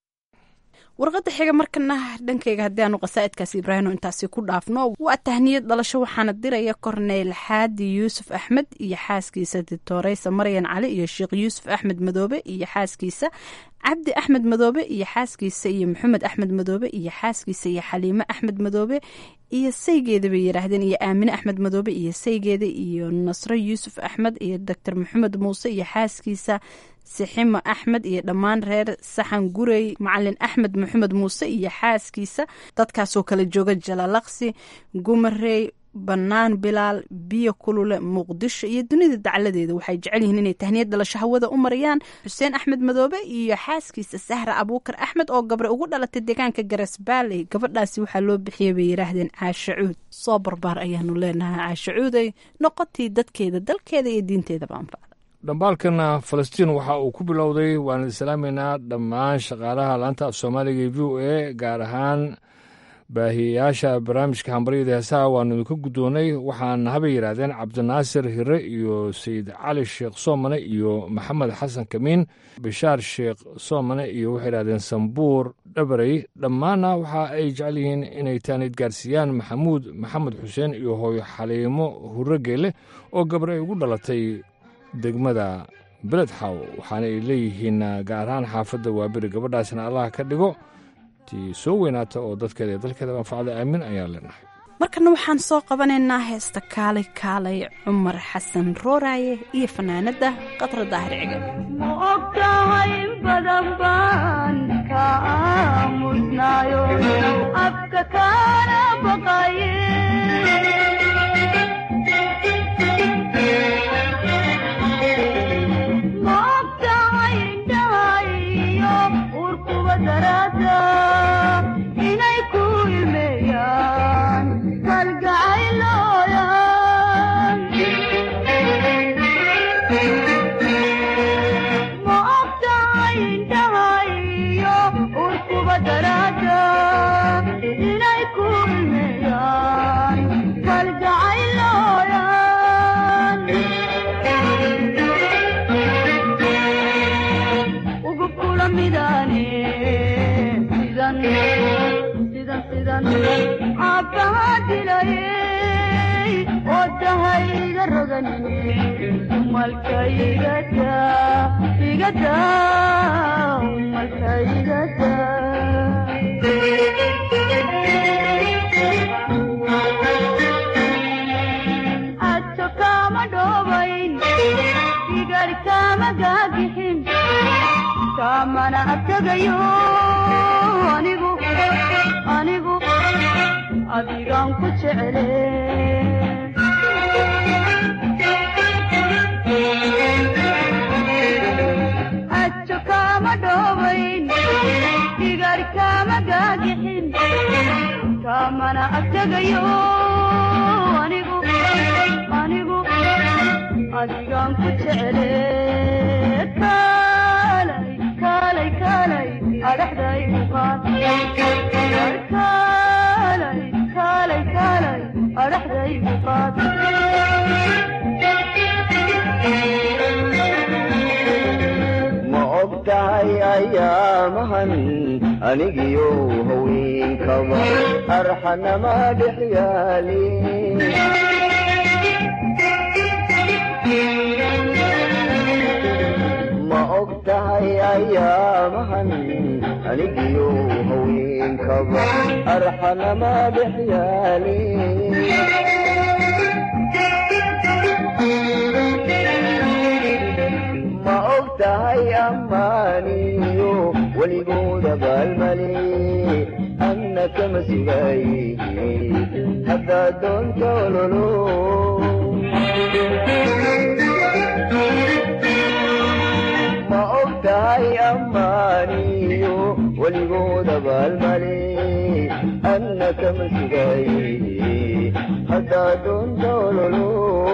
warqadda xiga markana dhankayga haddii aanu qasaa'idkaas ibraahino intaasi ku dhaafno waa tahniyad dhalasho waxaana diraya korneyl xaadi yuusuf axmed iyo xaaskiisa dictoreysa maryan cali iyo sheekh yuusuf axmed madoobe iyo xaaskiisa cabdi axmed madoobe iyo xaaskiisa iyo maxamed axmed madoobe iyo xaaskiisa iyo xaliime axmed madoobe iyo saygeeda bay yidhaahdeen iyo aamine axmed madoobe iyo saygeeda iyo nasro yuusuf axmed iyo doctor maxamed muuse iyo xaaskiisa siximo axmed iyo dhammaan reer saxan gurey macalin axmed maxamed muuse iyo xaaskiisa dadkaasoo kala jooga jalalaqsi gumarey bannaan bilaal biyo kulule muqdisho iyo dunida dacladeeda waxay jecel yihiin inay tahniyad dhalasho hawada u marayaan xuseen axmed madoobe iyo xaaskiisa sahra abuukar axmed oo gabre ugu dhalatay deegaanka garasbaaley gabadhaasi waxaa loo bixiyay bay yidhaahdeen caasho cuud soo barbaar ayaanu leenahay caasho cuuday noqotii dadkeeda dalkeeda iyo diinteedaba anfacda dhambaalkana falastiin waxa uu ku bilowday waan idin salaamaynaa dhammaan shaqaalaha laanta af soomaaliga e v o a gaar ahaan baahiyayaasha barnaamijka hambaryada heesaha waanu idinka guddoonnay waxaana habay yidhaahdeen cabdinaasir hire iyo sayid cali sheekh soomane iyo maxamed xasan kamiin bishaar sheekh soomane iyo waxay yidhahdeen sambuur dhabarey dhammaanna waxa ay jecel yihiin inay taanid gaarsiiyaan maxamuud maxamed xuseen iyo hooyo xaliimo hurregeele oo gabar ay ugu dhalatay degmada beledxaw waxaana ay leeyihiin gaar ahaan xaafadda waaberi gabadhaasna allaha ka dhigo tii soo weynaata oo dadkeeda iyo dalkeeda anfacda aamin ayaan leenahay markana waxaan soo qabanaynaa heesta kaalay kaalay cumar xasan rooraaye iyo fanaanadda qadra daahir ciga ma ogtahay in badan baan ka aamusnaayo afka kaana baqaye ma ogtahay indhahayo urkuba daraada inay ku ilmeeyaan kalgacaylooyan ma ogtahay indhahayo urkuba daraada inay ku ilmeeyaan kalgacaylooyan ugu kula midane sidan sidan sidan caabbaha dilayey oo dahayga roganine malka igada igada malka igada ajo kama dhobayn igar kama gaagixin kamana abtagayo anigu anigu adigaan ku jecele ajo kama dhobayn igar kama gaagixin kamana abtagayo anigu anigu adigaan ku jecele kaalay kaalay kaalay adhaxdaygu qaad kaalay kaalay kaalay adhaxdaygu qaad ma og tahay ayaamahan anigiyo haweenkaba arxanama dhex yaali ma og tahay ayaamahan anigiyo haweenkaba arxanama dhex yaali ma og tahay ammaaniyo weligooda baalmali anna kama sugay haddaad doonta ololo ma og tahay ammaaniyo weligooda baalmali anna kama sugay haddaad doonta ololo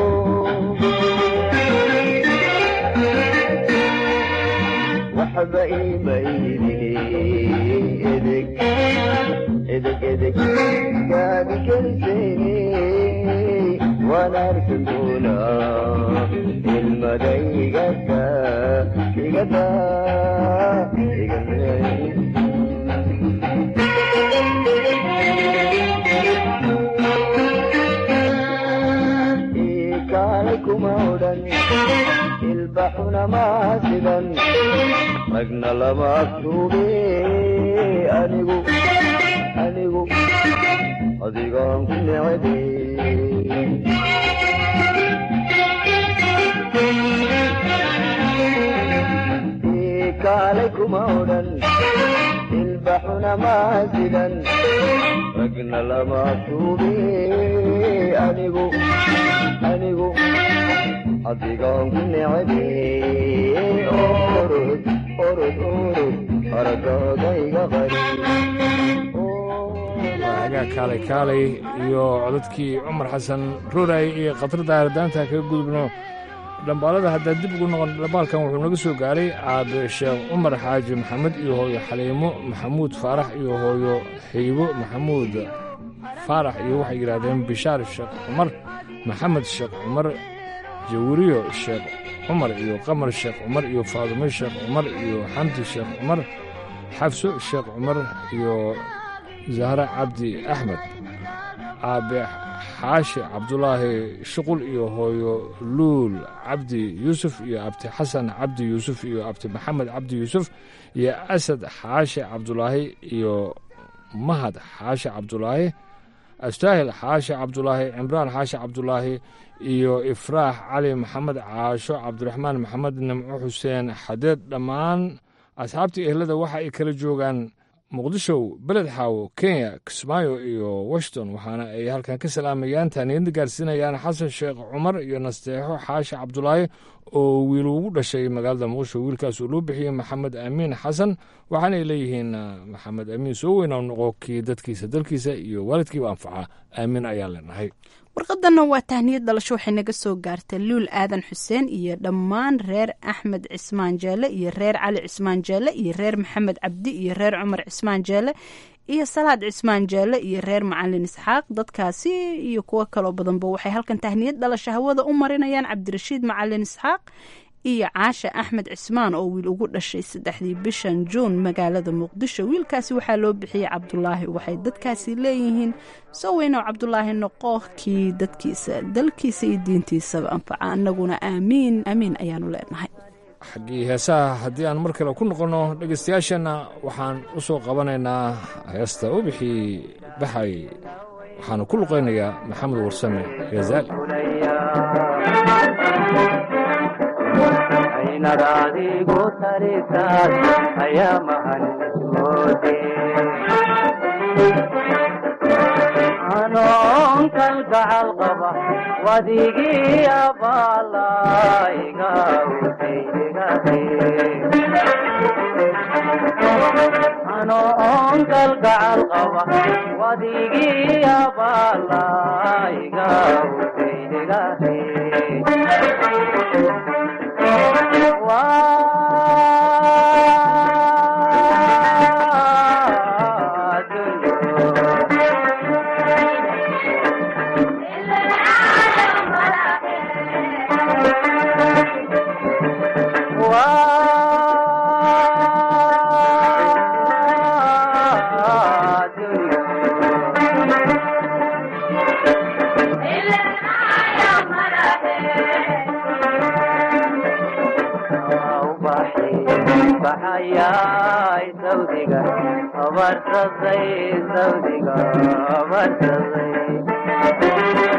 waxba iima iidini edeg edeg edeg gaadi keliseeni waan arki doonaa ilmada igada igada ikaalay kuma odhan ilbaxuna maasidan ragna lama agtuube anigu anigu adigaan ku necebe ikaalay kuma odhan ilbaxuna maasidan ragna lama agtuube anigu anigu adigaan ku necebe orod orod orod aragaadayga qari waagaa kaalay kaalay iyo codadkii cumar xasan ruuray iyo khatarda ardaanta kaga gudubno dhambaalada haddaa dib ugu noqon dhambaalkan wuxuu naga soo gaaray aabe sheekh cumar xaaji maxamed iyo hooyo xaliimo maxamuud faarax iyo hooyo xiibo maxamuud faarax iyo waxay yidhaahdeen bishaar sheekh cumar maxamed sheekh cumar jawriyo sheekh cumar iyo qamar sheekh cumar iyo faadumo sheekh cumar iyo xamdi sheekh cumar xafso sheekh cumar iyo zahre cabdi axmed aabe xaashi cabdulaahi shuqul iyo hooyo luul cabdi yuusuf iyo abti xasan cabdi yuusuf iyo abti maxamed cabdi yuusuf iyo asad xaashi cabdulaahi iyo mahad xaashi cabdulaahi astaahil xaashi cabdulaahi cimraan xaashi cabdulaahi iyo ifraax cali maxamed caasho cabdiraxmaan maxamed nimco xuseen xadeed dhammaan asxaabtii ehlada waxa ay kala joogaan muqdisho beled xaawo kenya kismaayo iyo washington waxaana ay halkan ka salaamayaan taaniyadda gaarsiinayaan xasan sheekh cumar iyo nasteexo xaashi cabdulaahi oo wiil ugu dhashay magaalada muqdisho wiilkaas uu loo bixiyey maxamed amiin xasan waxaanay leeyihiin maxamed amiin soo weyn oo noqo kii dadkiisa dalkiisa iyo waalidkiiba anfaca aamin ayaan leenahay warqadanna waa tahniyad dhalasho waxay naga soo gaartay luul aadan xuseen iyo dhammaan reer axmed cismaan jeele iyo reer cali cismaan jeele iyo reer maxamed cabdi iyo reer cumar cismaan jeele iyo salaad cismaan jeele iyo reer macalin isxaaq dadkaasi iyo kuwo kaloo badanba waxay halkan tahniyad dhalasho hawada u marinayaan cabdirashiid macalin isxaaq iyo caasha axmed cismaan oo wiil ugu dhashay saddexdii bishan juun magaalada muqdisho wiilkaasi waxaa loo bixiyey cabdulaahi waxay dadkaasi leeyihiin soo weynow cabdulaahi noqo kii dadkiisa dalkiisa iyo diintiisaba anfaca annaguna aamiin aamiin ayaanu leenahay xaggii heesaha haddii aan mar kale ku noqonno dhegaystayaasheenna waxaan u soo qabanaynaa heesta ubixii baxay waxaana ku luqaynayaa maxamed warsame gazaali aynad adigu talisaad ayaa mahanmoode anoon kalgacal qaba wadigii abaalayga anoon kalgacal qaba wadigii abaalayga utaydegahe baxayay sawdiga abarsaday sawdiga abarsaday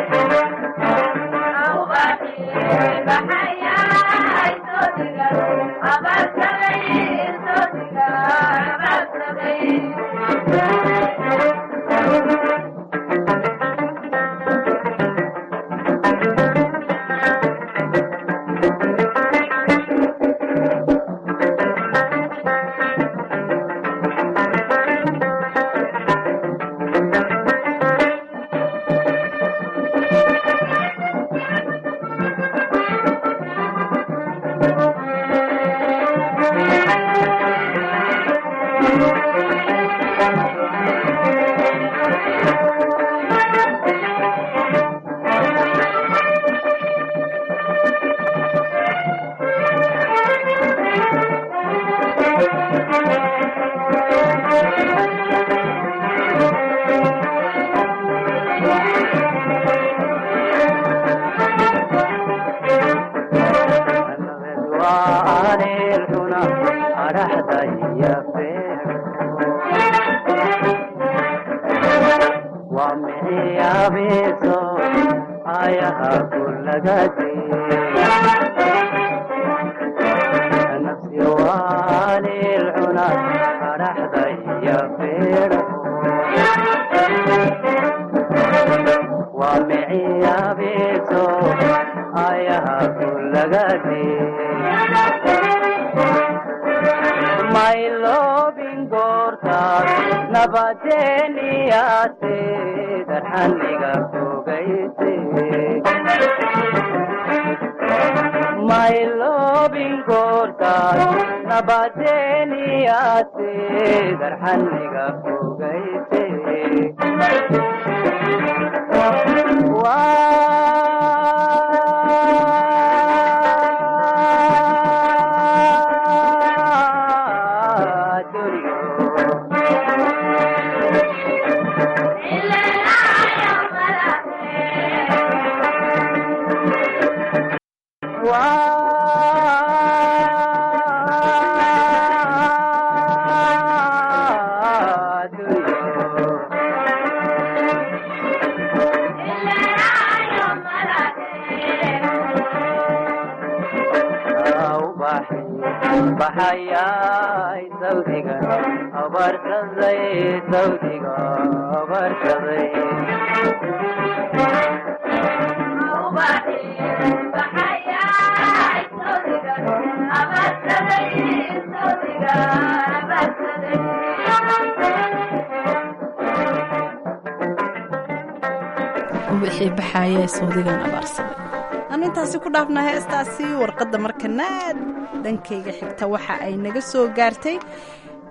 wixii baxaayee sawdigan abaarsaday anu intaasi ku dhaafna heestaasi warqadda markana dhankayga xigta waxa ay naga soo gaartay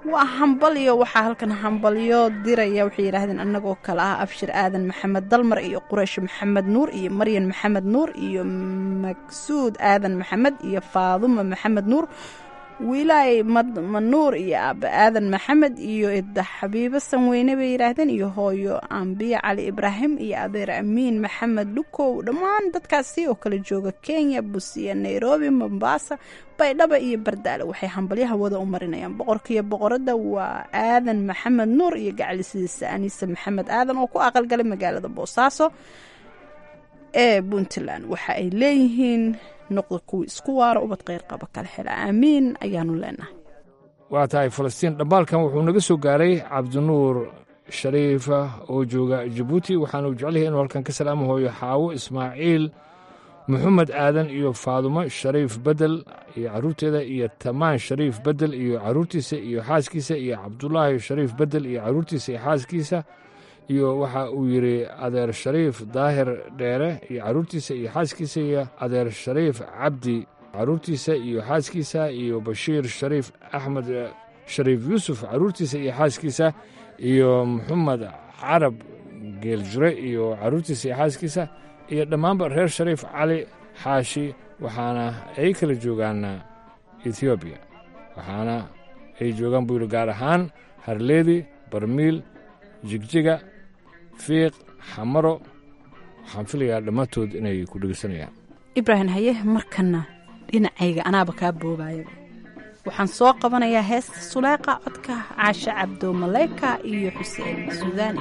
waa hambalyo waxaa halkan hambalyo diraya waxay yidhaahdeen annagoo kale ah abshir aadan maxamed dalmar iyo quraysh maxamed nuur iyo maryan maxamed nuur iyo maksuud aadan maxamed iyo faaduma maxamed nuur wilaay manuur iyo aaba aadan maxamed iyo idda xabiibo sanweyne bay yidhaahdeen iyo hooyo ambiya cali ibraahim iyo adeer amiin maxamed dhukow dhammaan dadkaasi oo kala jooga kenya busiya nairobi mombasa baydhaba iyo bardaale waxay hambalyaha wada u marinayaan boqorkiiyo boqorada waa aadan maxamed nuur iyo gacalisidiisa aniise maxamed aadan oo ku aqalgalay magaalada boosaaso ee puntland waxa ay leeyihiin noqda kuwii isku waara ubad kheyr qaba kala xela aamiin ayaanu leenahay waa tahay falastiin dhambaalkan wuxuu naga soo gaaray cabdinuur shariifa oo jooga jabuuti waxaanu jecelyahay inuu halkan ka salaamo hooyo xaawo ismaaciil maxamed aadan iyo faadumo shariif bedel iyo carruurteeda iyo tamaan shariif bedel iyo carruurtiisa iyo xaaskiisa iyo cabdulaahi shariif bedel iyo carruurtiisa iyo xaaskiisa iyo waxa uu yidhi adeer shariif daahir dheere iyo carruurtiisa iyo xaaskiisa iyo adeer shariif cabdi carruurtiisa iyo xaaskiisa iyo bashiir shariif axmed shariif yuusuf carruurtiisa iyo xaaskiisa iyo maxamed carab geeljure iyo carruurtiisa iyo xaaskiisa iyo dhammaanba reer shariif cali xaashi waxaana ay kala joogaan etoobiya waxaana ay joogaan buu yidhi gaar ahaan harleedi barmiil jigjiga fiiq xamaro waxaan filayaa dhammaantood inay ku dhegeysanayaan ibraahim haye markana dhinacayga anaaba kaa boobaya waxaan soo qabanayaa heesta suleeqa codka caashe cabdo maleyka iyo xuseen suudaani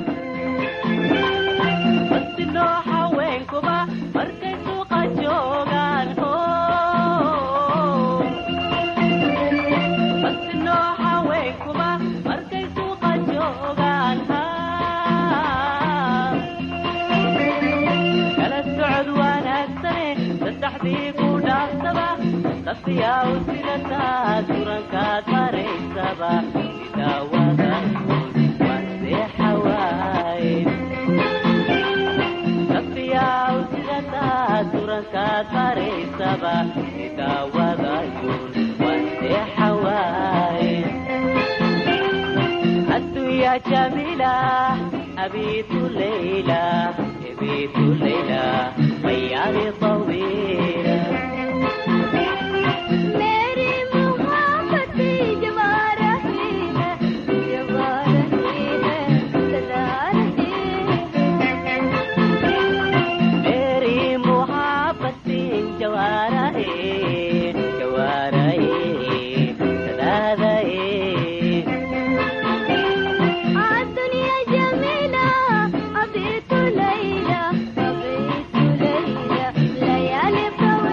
جميلة أبيت الليلة أبيت الليلة ليالي طويلة मेरी मोहब्बती जवारा ही है जवारा ही है सदा रही मेरी मोहब्बत जवारा है जवारा है सदा रहे आज दुनिया जमीला अभी तो लैला अभी तो लैला लयाली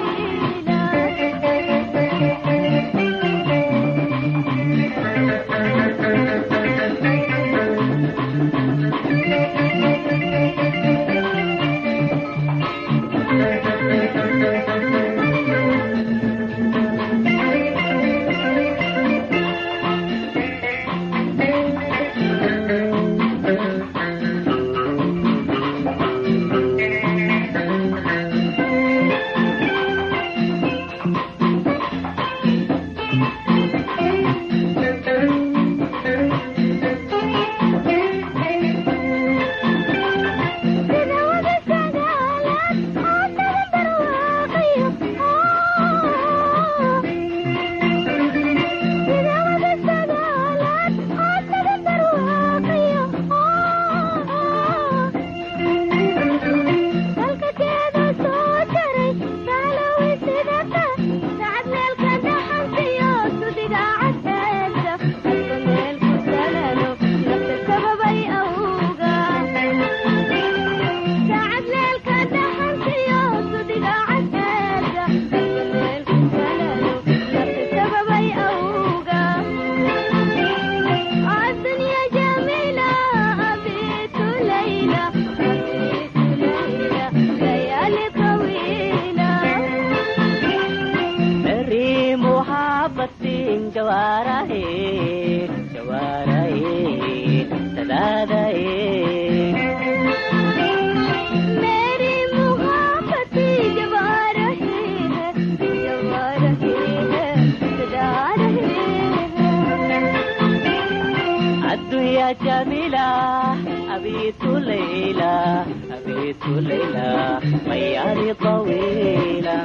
الدنيا جميلة أبيت ليلى أبيت ليلى ليالي طويلة मेरी मोहब्बत जवारा है जवारा है सदा रहे मेरी मोहब्बत जवा रही है जवा रही है सदा रही है يا جميلة أبيت ليلى أبيت ليلى ليالي طويلة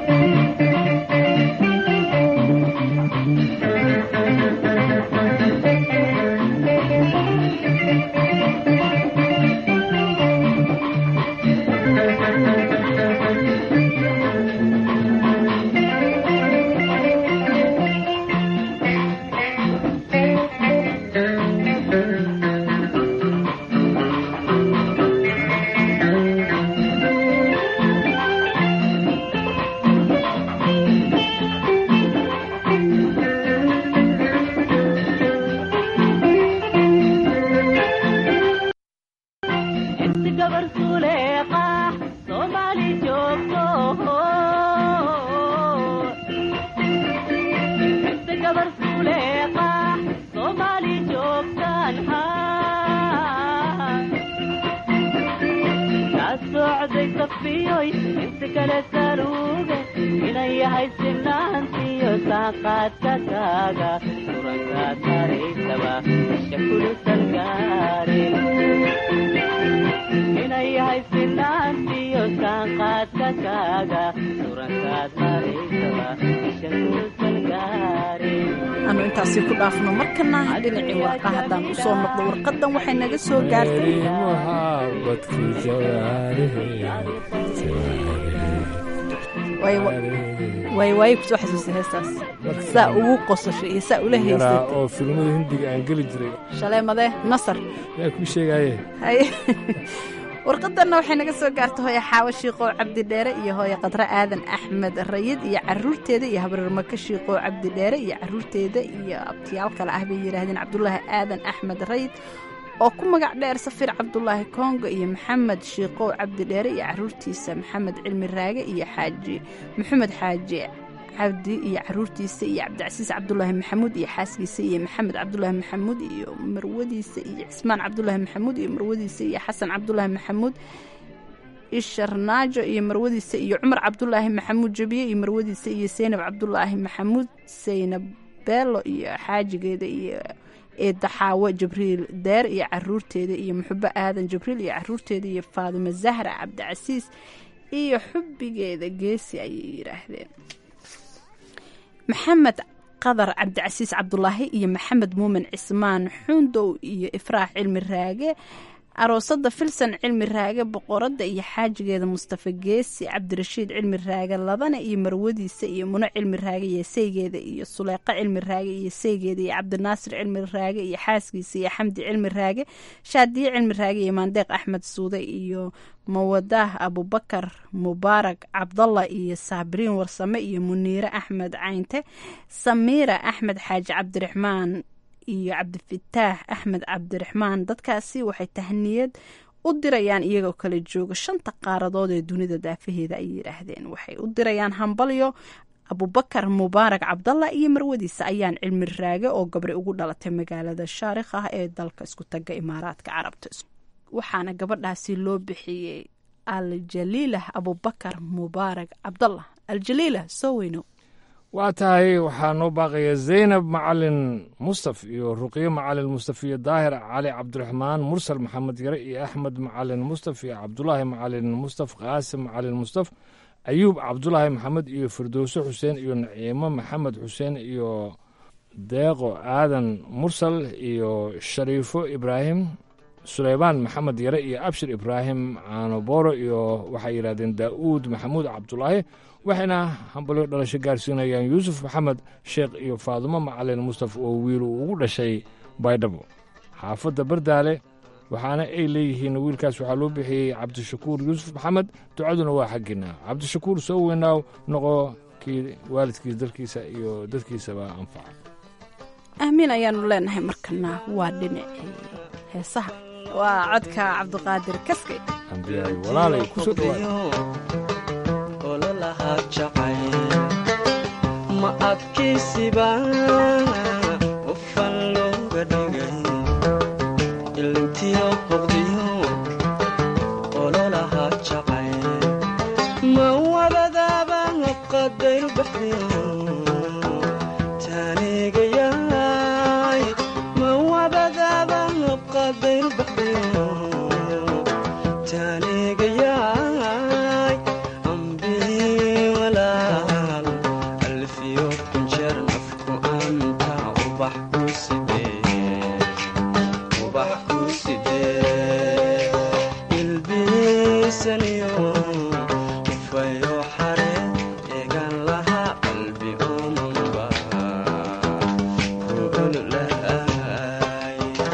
انت قبر سليقة صومالي جوكو انت قبر سليقة صومالي جوكتان كاسوعدي صفيوي انت كلا ساروغة إلي هاي سنانتيو ساقات كاكاغا سورانكا تاريسبا الشكل سنكاري inay yahay sinaantiyo saanqaadkakaaga surankaad maraysaba ishakuusan gaarin aanu intaasi ku dhaafno markana dhinacii warqa haddaan u soo noqdo warqadan waxay naga soo gaartay waay waay kusoo xasuusay heestaas saa ugu qosashay iyo saa ula yaraa haysatay oo filimada hindiga aan geli jiray shaleemade nasar yaa kuu sheegaaye haye warqadanna waxay naga soo gaartay hooye xaawo shiiqoo cabdi dheere iyo hooye qadre aadan axmed rayid iyo caruurteeda iyo habarirmaka shiiqoo cabdi dheere iyo caruurteeda iyo abtiyaal kale ah bay yidhaahdeen cabdulaahi aadan axmed rayid oo ku magac dheer safiir cabdulaahi kongo iyo maxamed shiiqow cabdi dheere iyo caruurtiisa maxamed cilmi raage iyo xaaji maxamed xaaji cabdi iyo caruurtiisa iyo cabdicasiis cabdulaahi maxamuud iyo xaaskiisa iyo maxamed cabdulaahi maxamuud iyo marwadiisa iyo cismaan cabdulaahi maxamuud iyo marwadiisa iyo xasan cabdulaahi maxamuud isharnaajo iyo marwadiisa iyo cumar cabdulaahi maxamuud jabiye iyo marwadiisa iyo seynab cabdulaahi maxamuud seynab beelo iyo xaajigeeda iyo eedda xaawo jibriil deer iyo caruurteeda iyo muxubo aadan jibriil iyo caruurteeda iyo faadimo zahra cabdicasiis iyo xubbigeeda geesi ayay yidhaahdeen maxamed qadar cabdicasiis cabdulaahi iyo maxamed muumin cismaan xundow iyo ifraax cilmi raage aroosada filsan cilmi raage boqorada iyo xaajigeeda mustafa geesi cabdirashiid cilmi raage labana iyo marwadiisa iyo muno cilmi raage iyo saygeeda iyo suleyqa cilmi raage iyo saygeeda iyo cabdinaasir cilmi raage iyo xaaskiisa iyo xamdi cilmi raage shaadiye cilmi raage iyo maandeeq axmed suude iyo mawadaah abubakar mubaarak cabdalla iyo saabiriin warsame iyo muniire axmed caynte samiira axmed xaaji cabdiraxmaan iyo cabdifataax axmed cabdiraxmaan dadkaasi waxay tahniyad u dirayaan iyagoo kala jooga shanta qaaradood ee dunida daafaheeda ay yidhaahdeen waxay u dirayaan hambalyo abubakar mubaarak cabdalla iyo marwadiisa ayaan cilmi raage oo gabri ugu dhalatay magaalada shaarikh ah ee dalka isku taga imaaraadka carabta waxaana gabadhaasi loo bixiyey aljaliilah abubakar mubaarak cabdalla aljaliilah soo weyno waa tahay waxaa noo baaqaya zaynab macalin mustaf iyo ruqye macalin mustaf iyo daahir cali cabdiraxmaan mursal maxamed yare iyo axmed macalin mustaf iyo cabdulaahi macalin mustaf qaasim macalin mustaf ayuub cabdulaahi maxamed iyo firdowse xuseen iyo naciimo maxamed xuseen iyo deeqo aadan mursal iyo shariifo ibraahim suleymaan maxamed yare iyo abshir ibraahim caanobooro iyo waxay yidhahdeen daa'uud maxamuud cabdulaahi waxayna hambalyo dhalasho gaarsiinayaan yuusuf maxamed sheekh iyo faadumo macalin mustaf oo wiil uu ugu dhashay baydhabo xaafadda bardaale waxaana ay leeyihiin wiilkaas waxaa loo bixiyey cabdishakuur yuusuf maxamed ducaduna waa xaggiina cabdishakuur soo weynaaw noqo kii waalidkiis dalkiisa iyo dadkiisaba anfaca aamiin ayaanu leenahay markana waa dhinacii heesaha waa codka cabdiqaadir kaske ambiyaay walaalay kusoo dhawaada ololaha jacayl ma adkaysiba qofan looga dhigay ilintiyo qoqdiyo ololaha jacayl ma wabadaaba qadayr baxdiyo taanigayaay ma wabadaaba ubax ku sidee ubax ku sidee ilbiisaniyo ufayo xare eegan laha qalbi omanba kuululaay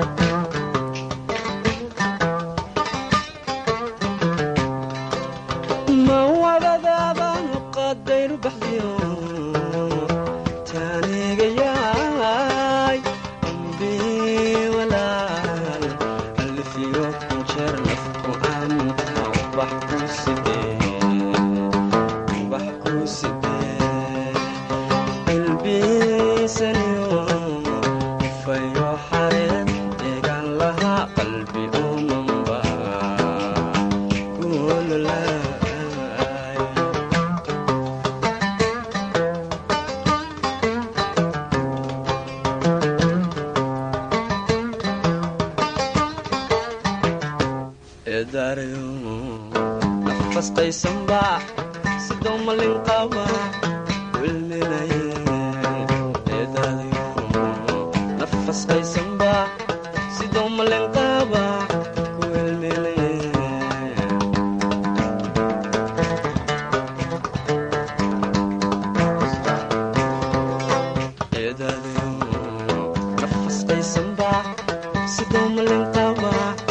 ma wadadaaba qadayru baxdiyo taanigayaay ambi walaal alfiyo kunjeer nafku anta ubax ku sidee ubax ku sidee ilbiisaniyo fayo xareed eegan lahaa qalbi umanba kuululaay eedaarayo nafastaysanba sidoo malin qaba wilminaye eedaarayo nafastaysanba sidoo malin qaba wilminaye eedaarayo nafastaysanba sidoo malin qaba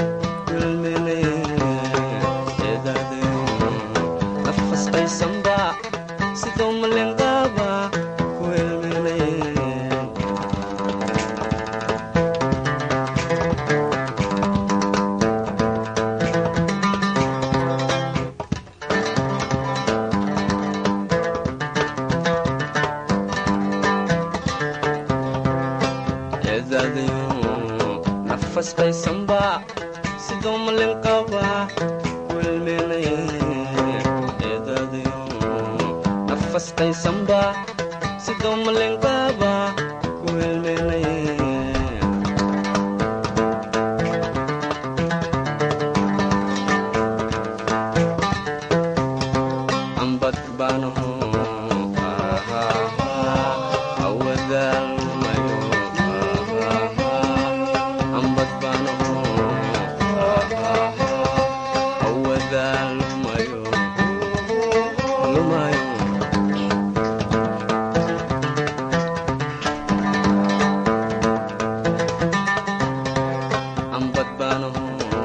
nafasqaysanba sidoo malenqaaba ku helminaye eedaadayo nafasqaysanba sidoo malenqaaba ku helminaye eedaadayo nafasqaysanba sidoo malenqaaba ku helminaye ambad baanaho awadaalmayo ambad baanaho awadaalmayo lumayo ambad baanaho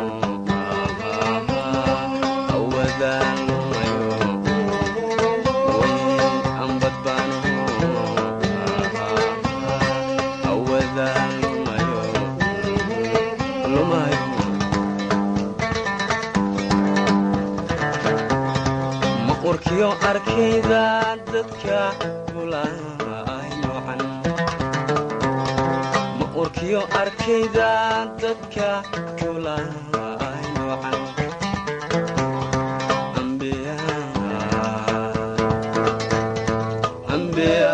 awadaalmayo ambad baanaho awadaalmayo lumayo maqurkiyo arkayda dadka gulaay noocan maqurkiyo arkayda dadka gulaay noocan ambiya ambiya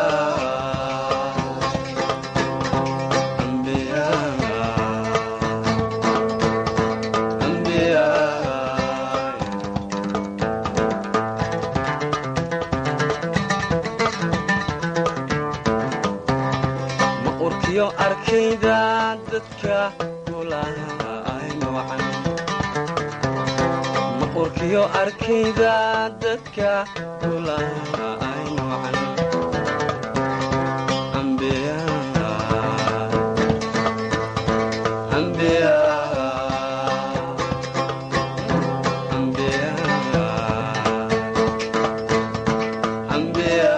ambiya ambiya maqurkiyo arkayda dadka gulaay noocan maqurkiyo arkayda dadka gulaay noocan ambiya ambiya ambiya ambiya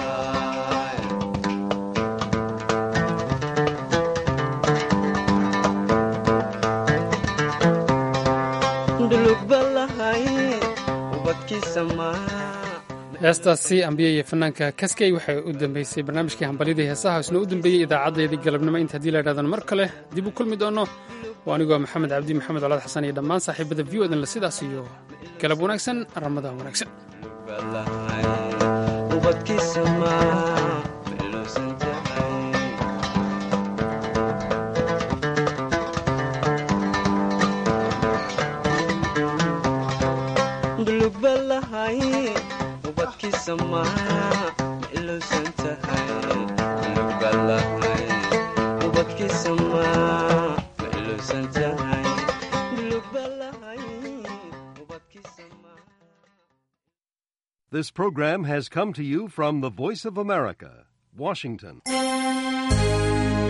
heestaasi ambiye iyo fanaanka kaskey waxay u dambeysay barnaamijkii hambalyadii heesaha isna u dambeeyey idaacadeedii galabnimo inta haddii la idhahdan mar kale dib u kulmi doono waa anigoo maxamed cabdi maxamed colaad xasan iyo dhammaan saaxiibada v o dan la sidaas iyo galab wanaagsan ramadaan wanaagsan ubadkiisa ma meeloosan tahay dulug balahay ubadkiisa ma meeloosan tahay dulug balahay ubadkiisamaa ma ilowsan tahay lugbalahay This program has come to you from the Voice of America, Washington.